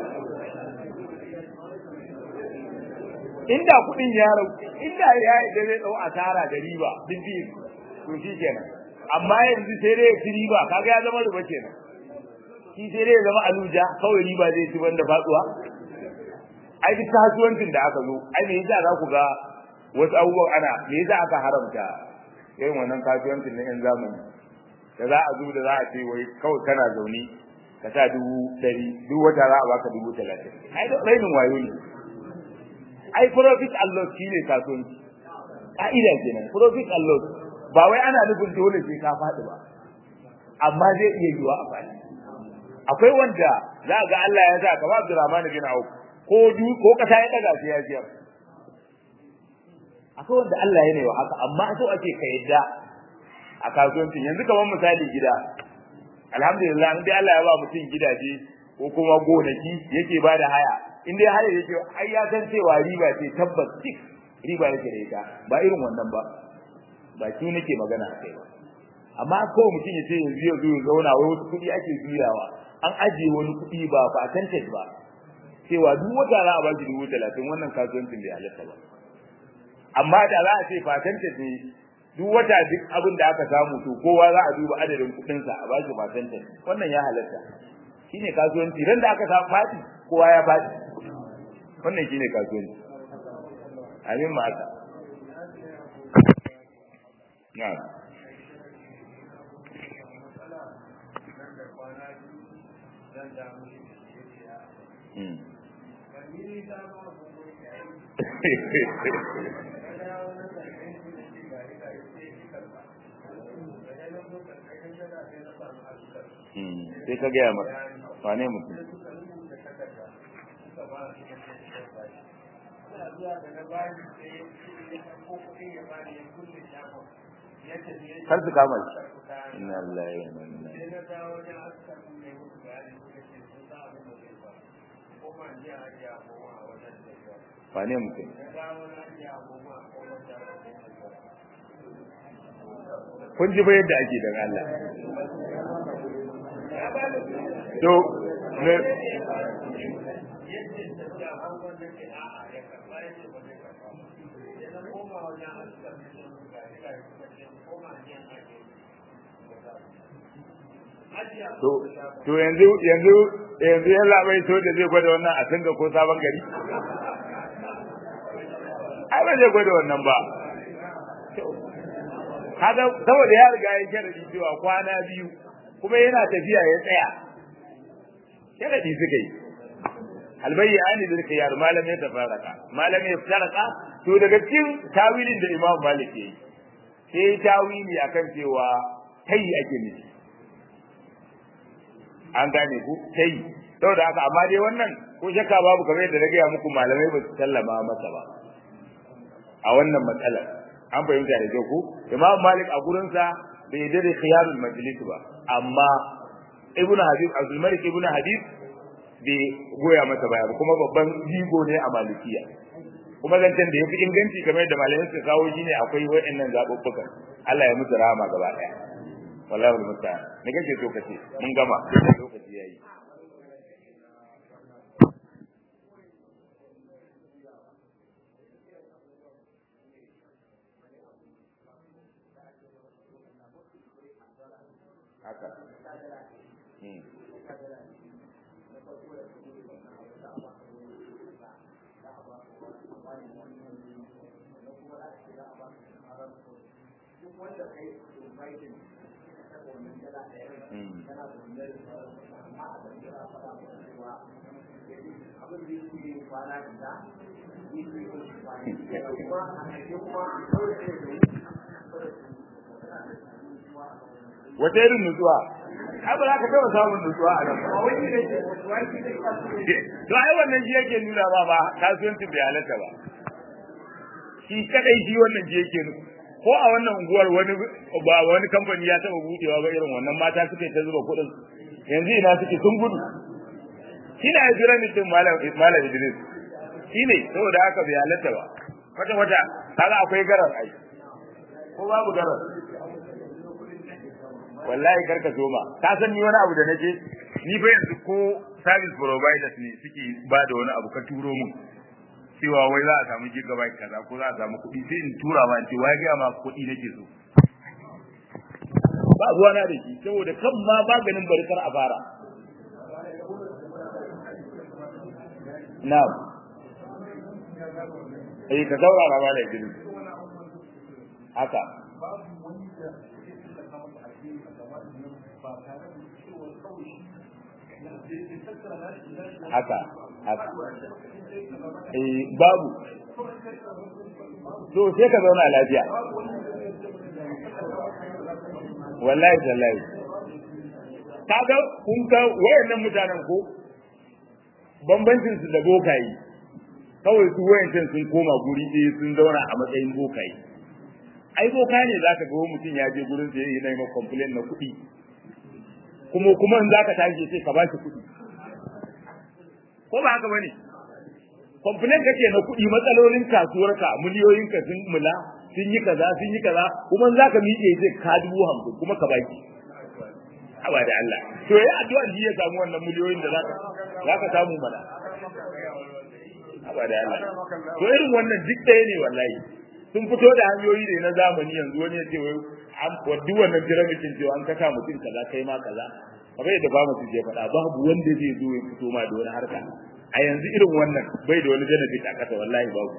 inda kudin ya rau inda ya yi da zai dau asara da riba duk biyu to shi kenan amma yanzu sai dai ya riba kaga ya zama riba kenan shi sai dai ya zama aluja kawai riba zai ci banda fatsuwa ai duk kasuwancin da aka zo ai me yasa za ku ga wasu abubuwan ana me yasa aka haramta irin wannan kasuwancin na yan zamani da za a zo da za a ce wai kawai kana zaune ka sa dubu ɗari duk wata za a baka dubu talatin ai da rainin wayo ne ai profit and loss shine kasuwanci ka'ida kenan profit and loss ba wai ana nufin dole sai ka faɗi ba amma zai iya yiwa a faɗi akwai wanda za ga Allah ya sa kamar Abdurrahman bin Auf ko du ko kasa ya daga sai ya jiyar akwai wanda Allah ya ne wa haka amma so ake ka yadda a kasuwancin yanzu kamar misali gida alhamdulillah in dai Allah ya ba mutum gidaje ko kuma gonaki yake ba da haya in dai haya yake ai ya san cewa riba ce tabbas tik riba yake da ita ba irin wannan ba ba shi nake magana a kai ba amma ko mutum ya ce yanzu ya zo ya zauna wai wasu kuɗi ake juyawa an ajiye wani kuɗi ba percentage ba cewa duk wata za a ba shi dubu talatin wannan kasuwancin bai halatta ba amma da za a ce percentage ne duk wata duk abin da aka samu to kowa za a duba adadin kuɗinsa a ba shi percentage wannan ya halatta shine kasuwanci ran da aka samu fadi kowa ya fadi wannan shine kasuwanci amin ma haka na'am Hmm. sai ka gaya masa wane mutum kar su kama shi inna lillahi wa inna ilaihi wane mutum kun ji ba yadda ake daga Allah to ne to to yanzu yanzu yanzu ya labai so da zai gwada wannan a tanga ko sabon gari ai ba zai gwada wannan ba kaga saboda ya riga ya sharadi cewa kwana biyu kuma yana tafiya ya tsaya sharadi suka yi albayyani da suka yar malam ya tafaraka malam ya tafaraka to daga cikin tawilin da imam malik yayi sai tawili akan cewa kai ake nufi an gane ku kai saboda haka amma dai wannan ko shakka babu kamar yadda na gaya muku malamai ba su sallama masa ba a wannan matsalar an fahimta da kyau ko imam malik a gurinsa bai da khiyarul majlis ba amma ibn habib abdul malik ibn habib bai goya masa baya ba kuma babban jigo ne a malikiya kuma zancen da yafi inganci kamar yadda malamai suka kawo shine akwai wayannan zabubbukan Allah ya musu rahama gaba daya wallahi musta'an ne kake so kace mun gama lokaci yayi haka wata irin nutsuwa ai ba za ka taɓa samun nutsuwa a nan to ai wannan shi yake nuna ba ba kasuwancin bai halatta ba shi kadai shi wannan shi yake ko a wannan unguwar wani ba wani kamfani ya taɓa budewa ba irin wannan mata suke ta zuba kuɗin yanzu ina suke sun gudu shi ne ya jira mutum malam malam Idris shi ne saboda haka bai halatta ba kwata kwata kaga akwai garar ai ko babu garar wallahi karka so ma ka san ni wani abu da nake ni fa yanzu ko service providers ne suke ba da wani abu ka turo mun cewa wai za a samu gigabyte kaza ko za a samu kuɗi sai in tura ma in ce wai ga ma kuɗi nake so ba ruwa na da shi saboda kan ma maganin barkar a fara na'am eh ka saurara ma da gidi haka haka haka eh babu to sai ka zauna lafiya wallahi tallahi kaga kun ga wayannan mutanen ko bambancin su da bokayi kawai su wayancan sun koma guri ɗaya sun zauna a matsayin bokayi ai boka ne zaka ga mutum ya je gurin sa yayi nayi complain na kuɗi kuma kuma in zaka tashi sai ka ba shi kuɗi ko ba haka bane complain kake na kuɗi matsalolin kasuwarka miliyoyinka sun mula sun yi kaza sun yi kaza kuma in zaka miƙe zai ka dubu hamsin kuma ka baki haba da Allah to yayi addu'a ji ya samu wannan miliyoyin da zaka zaka samu mana haba da Allah to irin wannan duk ɗaya ne wallahi sun fito da hanyoyi da na zamani yanzu wani ya ce wai an waddu wannan piramitin cewa an kasa mutum kaza kai ma kaza kamar yadda ba mu je faɗa babu wanda zai zo ya fito ma da wani harka a yanzu irin wannan bai da wani benefit a kasa wallahi babu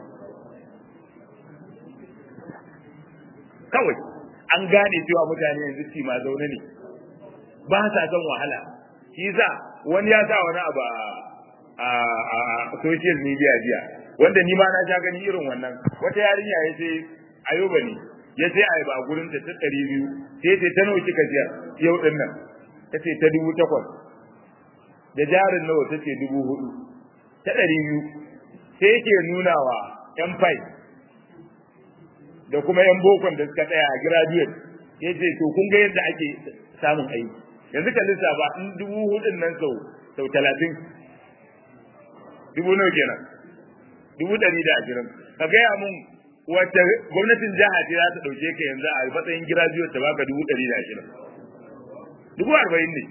kawai an gane cewa mutane yanzu ci ma zaune ne ba sa son wahala shi yasa wani ya sa wani abu a social media jiya wanda ni ma na sha gani irin wannan wata yarinya ya ce ayoba ne ya ce ai ba gurin ta ta ɗari biyu sai ce ta nawa kika jiya yau din nan ta ce ta dubu takwas da jarin nawa ta ce dubu hudu ta ɗari biyu sai yake nuna wa yan fai da kuma yan bokon da suka tsaya a graduate ya ce to kun ga yadda ake samun aiki yanzu ka lissafa in dubu hudun nan sau sau talatin dubu nawa kenan dubu ɗari da ashirin ka gaya mun wacce gwamnatin jiha ce za ta ɗauke ka yanzu a matsayin graduate ta baka dubu ɗari da ashirin dubu arba'in ne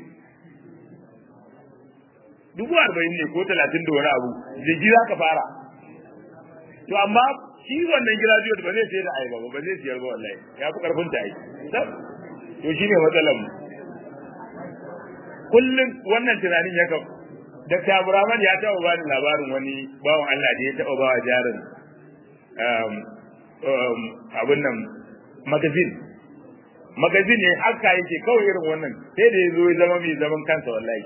dubu arba'in ne ko talatin da wani abu jiki za ka fara to amma shi wannan graduate ba zai sayar da ayaba ba ba zai siyar ba wallahi ya fi karfin ta yi to shi ne matsalar mu kullum wannan tunanin ya kan Dr. Abraman ya taɓa ba ni labarin wani bawan Allah da ya taɓa ba wa jarin abin nan magazin magazin ne haka yake kawai irin wannan sai da ya zo ya zama mai zaman kansa wallahi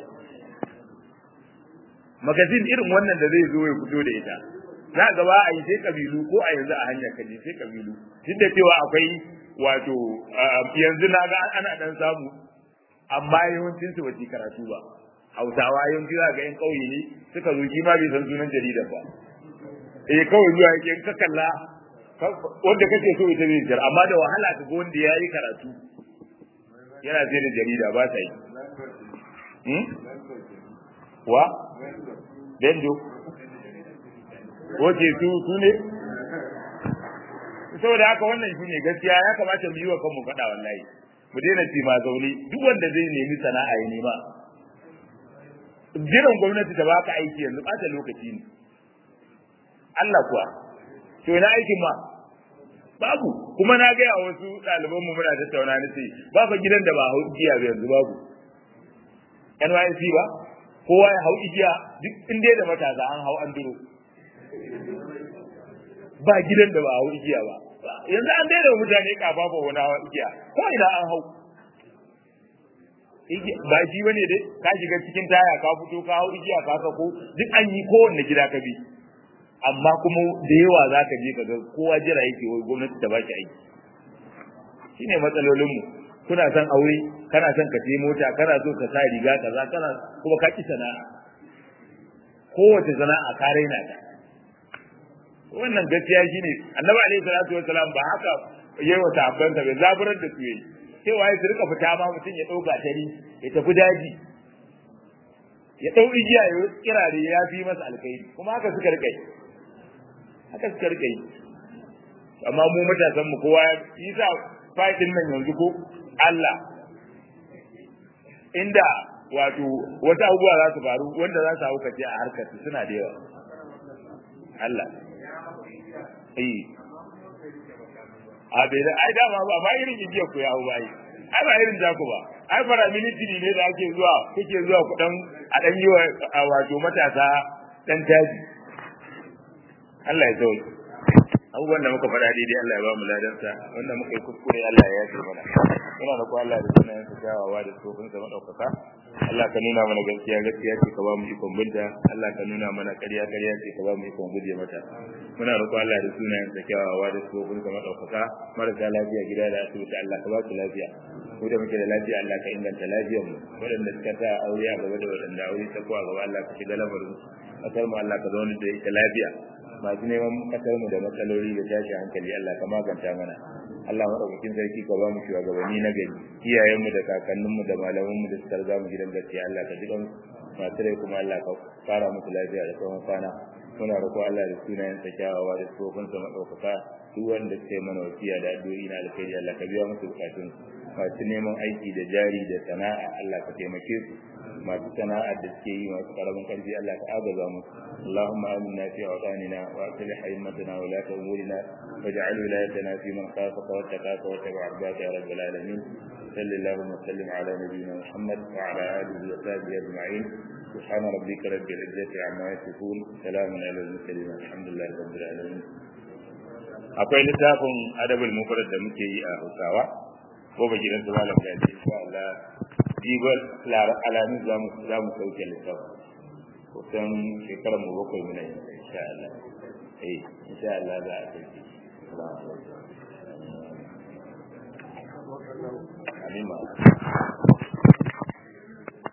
magazin irin wannan da zai zo ya fito da ita za ga ba a yi sai kabilu ko a yanzu a hanyar kaji sai kabilu duk da cewa akwai wato yanzu na ga ana dan samu amma yawancin su bace karatu ba hausawa yawanci za ga yan kauye ne suka zo kima bai san sunan jaridar ba eh kawai zuwa yake in ka kalla wanda kake so ita ne jar amma da wahala ka ga wanda ya yi karatu yana sai da jarida ba sa yi wa dendo wace su su ne saboda haka wannan shi ne gaskiya ya kamata mu yi wa kanmu faɗa wallahi mu daina ci ma zaune duk wanda zai nemi sana'a ya nema jiran gwamnati ta baka aiki yanzu ɓata lokaci ne Allah kuwa to ina aikin ma babu kuma na gaya wasu ɗaliban mu muna tattauna ni ce ba fa gidan da ba hau igiya ba yanzu babu NYC ba kowa ya hau igiya duk inda da matasa an hau an duro ba gidan da ba hau igiya ba yanzu an daina mutane kafafa wani hawa igiya ko ina an hau ba shi bane dai ka shiga cikin taya ka fito ka hau igiya ka sako duk an yi kowanne gida ka bi amma kuma da yawa za ka je ka ga kowa jira yake wai gwamnati ta baki aiki shine matsalolin mu kuna son aure kana son ka sai mota kana so ka sa riga kaza kana kuma ka ki sana'a kowace sana'a ka raina ta wannan gaskiya shine annabi alaihi salatu wassalam ba haka yayi wa sahabbansa bai zaburar da su yayi cewa ya rika fita ma mutum ya dauka tari ya tafi daji ya dau igiya ya kirare ya fi masa alkhairi kuma haka suka rika yi haka suka rika yi amma mu matasan mu kowa yi sa fadin nan yanzu ko Allah inda wato wata abubuwa za su faru wanda za su hau kace a harkar suna da yawa Allah eh a bai da ai dama ba ba irin igiya ku ya hau bai ai ba irin jaku ba ai fara military ne da ake zuwa kuke zuwa ku dan a dan yi wa wato matasa dan taji Allah ya zo abubuwan da muka faɗa daidai Allah ya ba mu ladansa wanda muka yi kuskure Allah ya yafe mana muna da ko Allah da sunayen sa kyawawa da tsofin sa madaukaka Allah ka nuna mana gaskiya gaskiya ce ka ba mu ikon binta Allah ka nuna mana ƙarya ƙarya ce ka ba mu ikon guje mata muna da ko Allah da sunayen sa kyawawa da tsofin sa madaukaka marasa lafiya gida da asibiti Allah ka ba su lafiya mu da muke da lafiya Allah ka inganta lafiyar mu waɗanda suka sa aure a gaba da waɗanda aure ta kuwa gaba Allah ka shiga lamarin kasar mu Allah ka zauna da ita lafiya masu neman kasar mu da matsaloli da tashi hankali Allah ka maganta mana Allah madaukakin sarki ka ba mu shugabanni na gari iyayen mu da kakannin mu da malaman mu da suka riga mu gidan gaskiya Allah ka ji masu rai kuma Allah ka fara musu lafiya da tsawon kwana muna roƙo Allah da sunayen sa kyawawa da tsofin sa madaukaka duk wanda suke mana wasiya da addu'o'i na alkhairi Allah ka biya musu bukatun masu neman aiki da jari da sana'a Allah ka taimake su masu sana'a da suke yi masu karamin karfi Allah ka agaza musu Allahumma aminna fi awtanina wa aslih a'immatana wa la umurina waj'al wilayatana fi man khafaka wa taqaka wa tabi'a ardaka ya rabbal alamin sallallahu wa sallim ala nabiyyina Muhammad wa ala alihi wa sahbihi ajma'in سبحان ربك رب العزة عما يصفون سلام على المرسلين الحمد لله رب العالمين akwai littafin adabul mufrad da muke yi a Hausawa ko ba gidan su malam da shi insha Allah jibal alamin za mu za mu sauke littafin kusan shekarar mu bakwai muna yi insha Allah eh insha Allah za a sauke Amin ma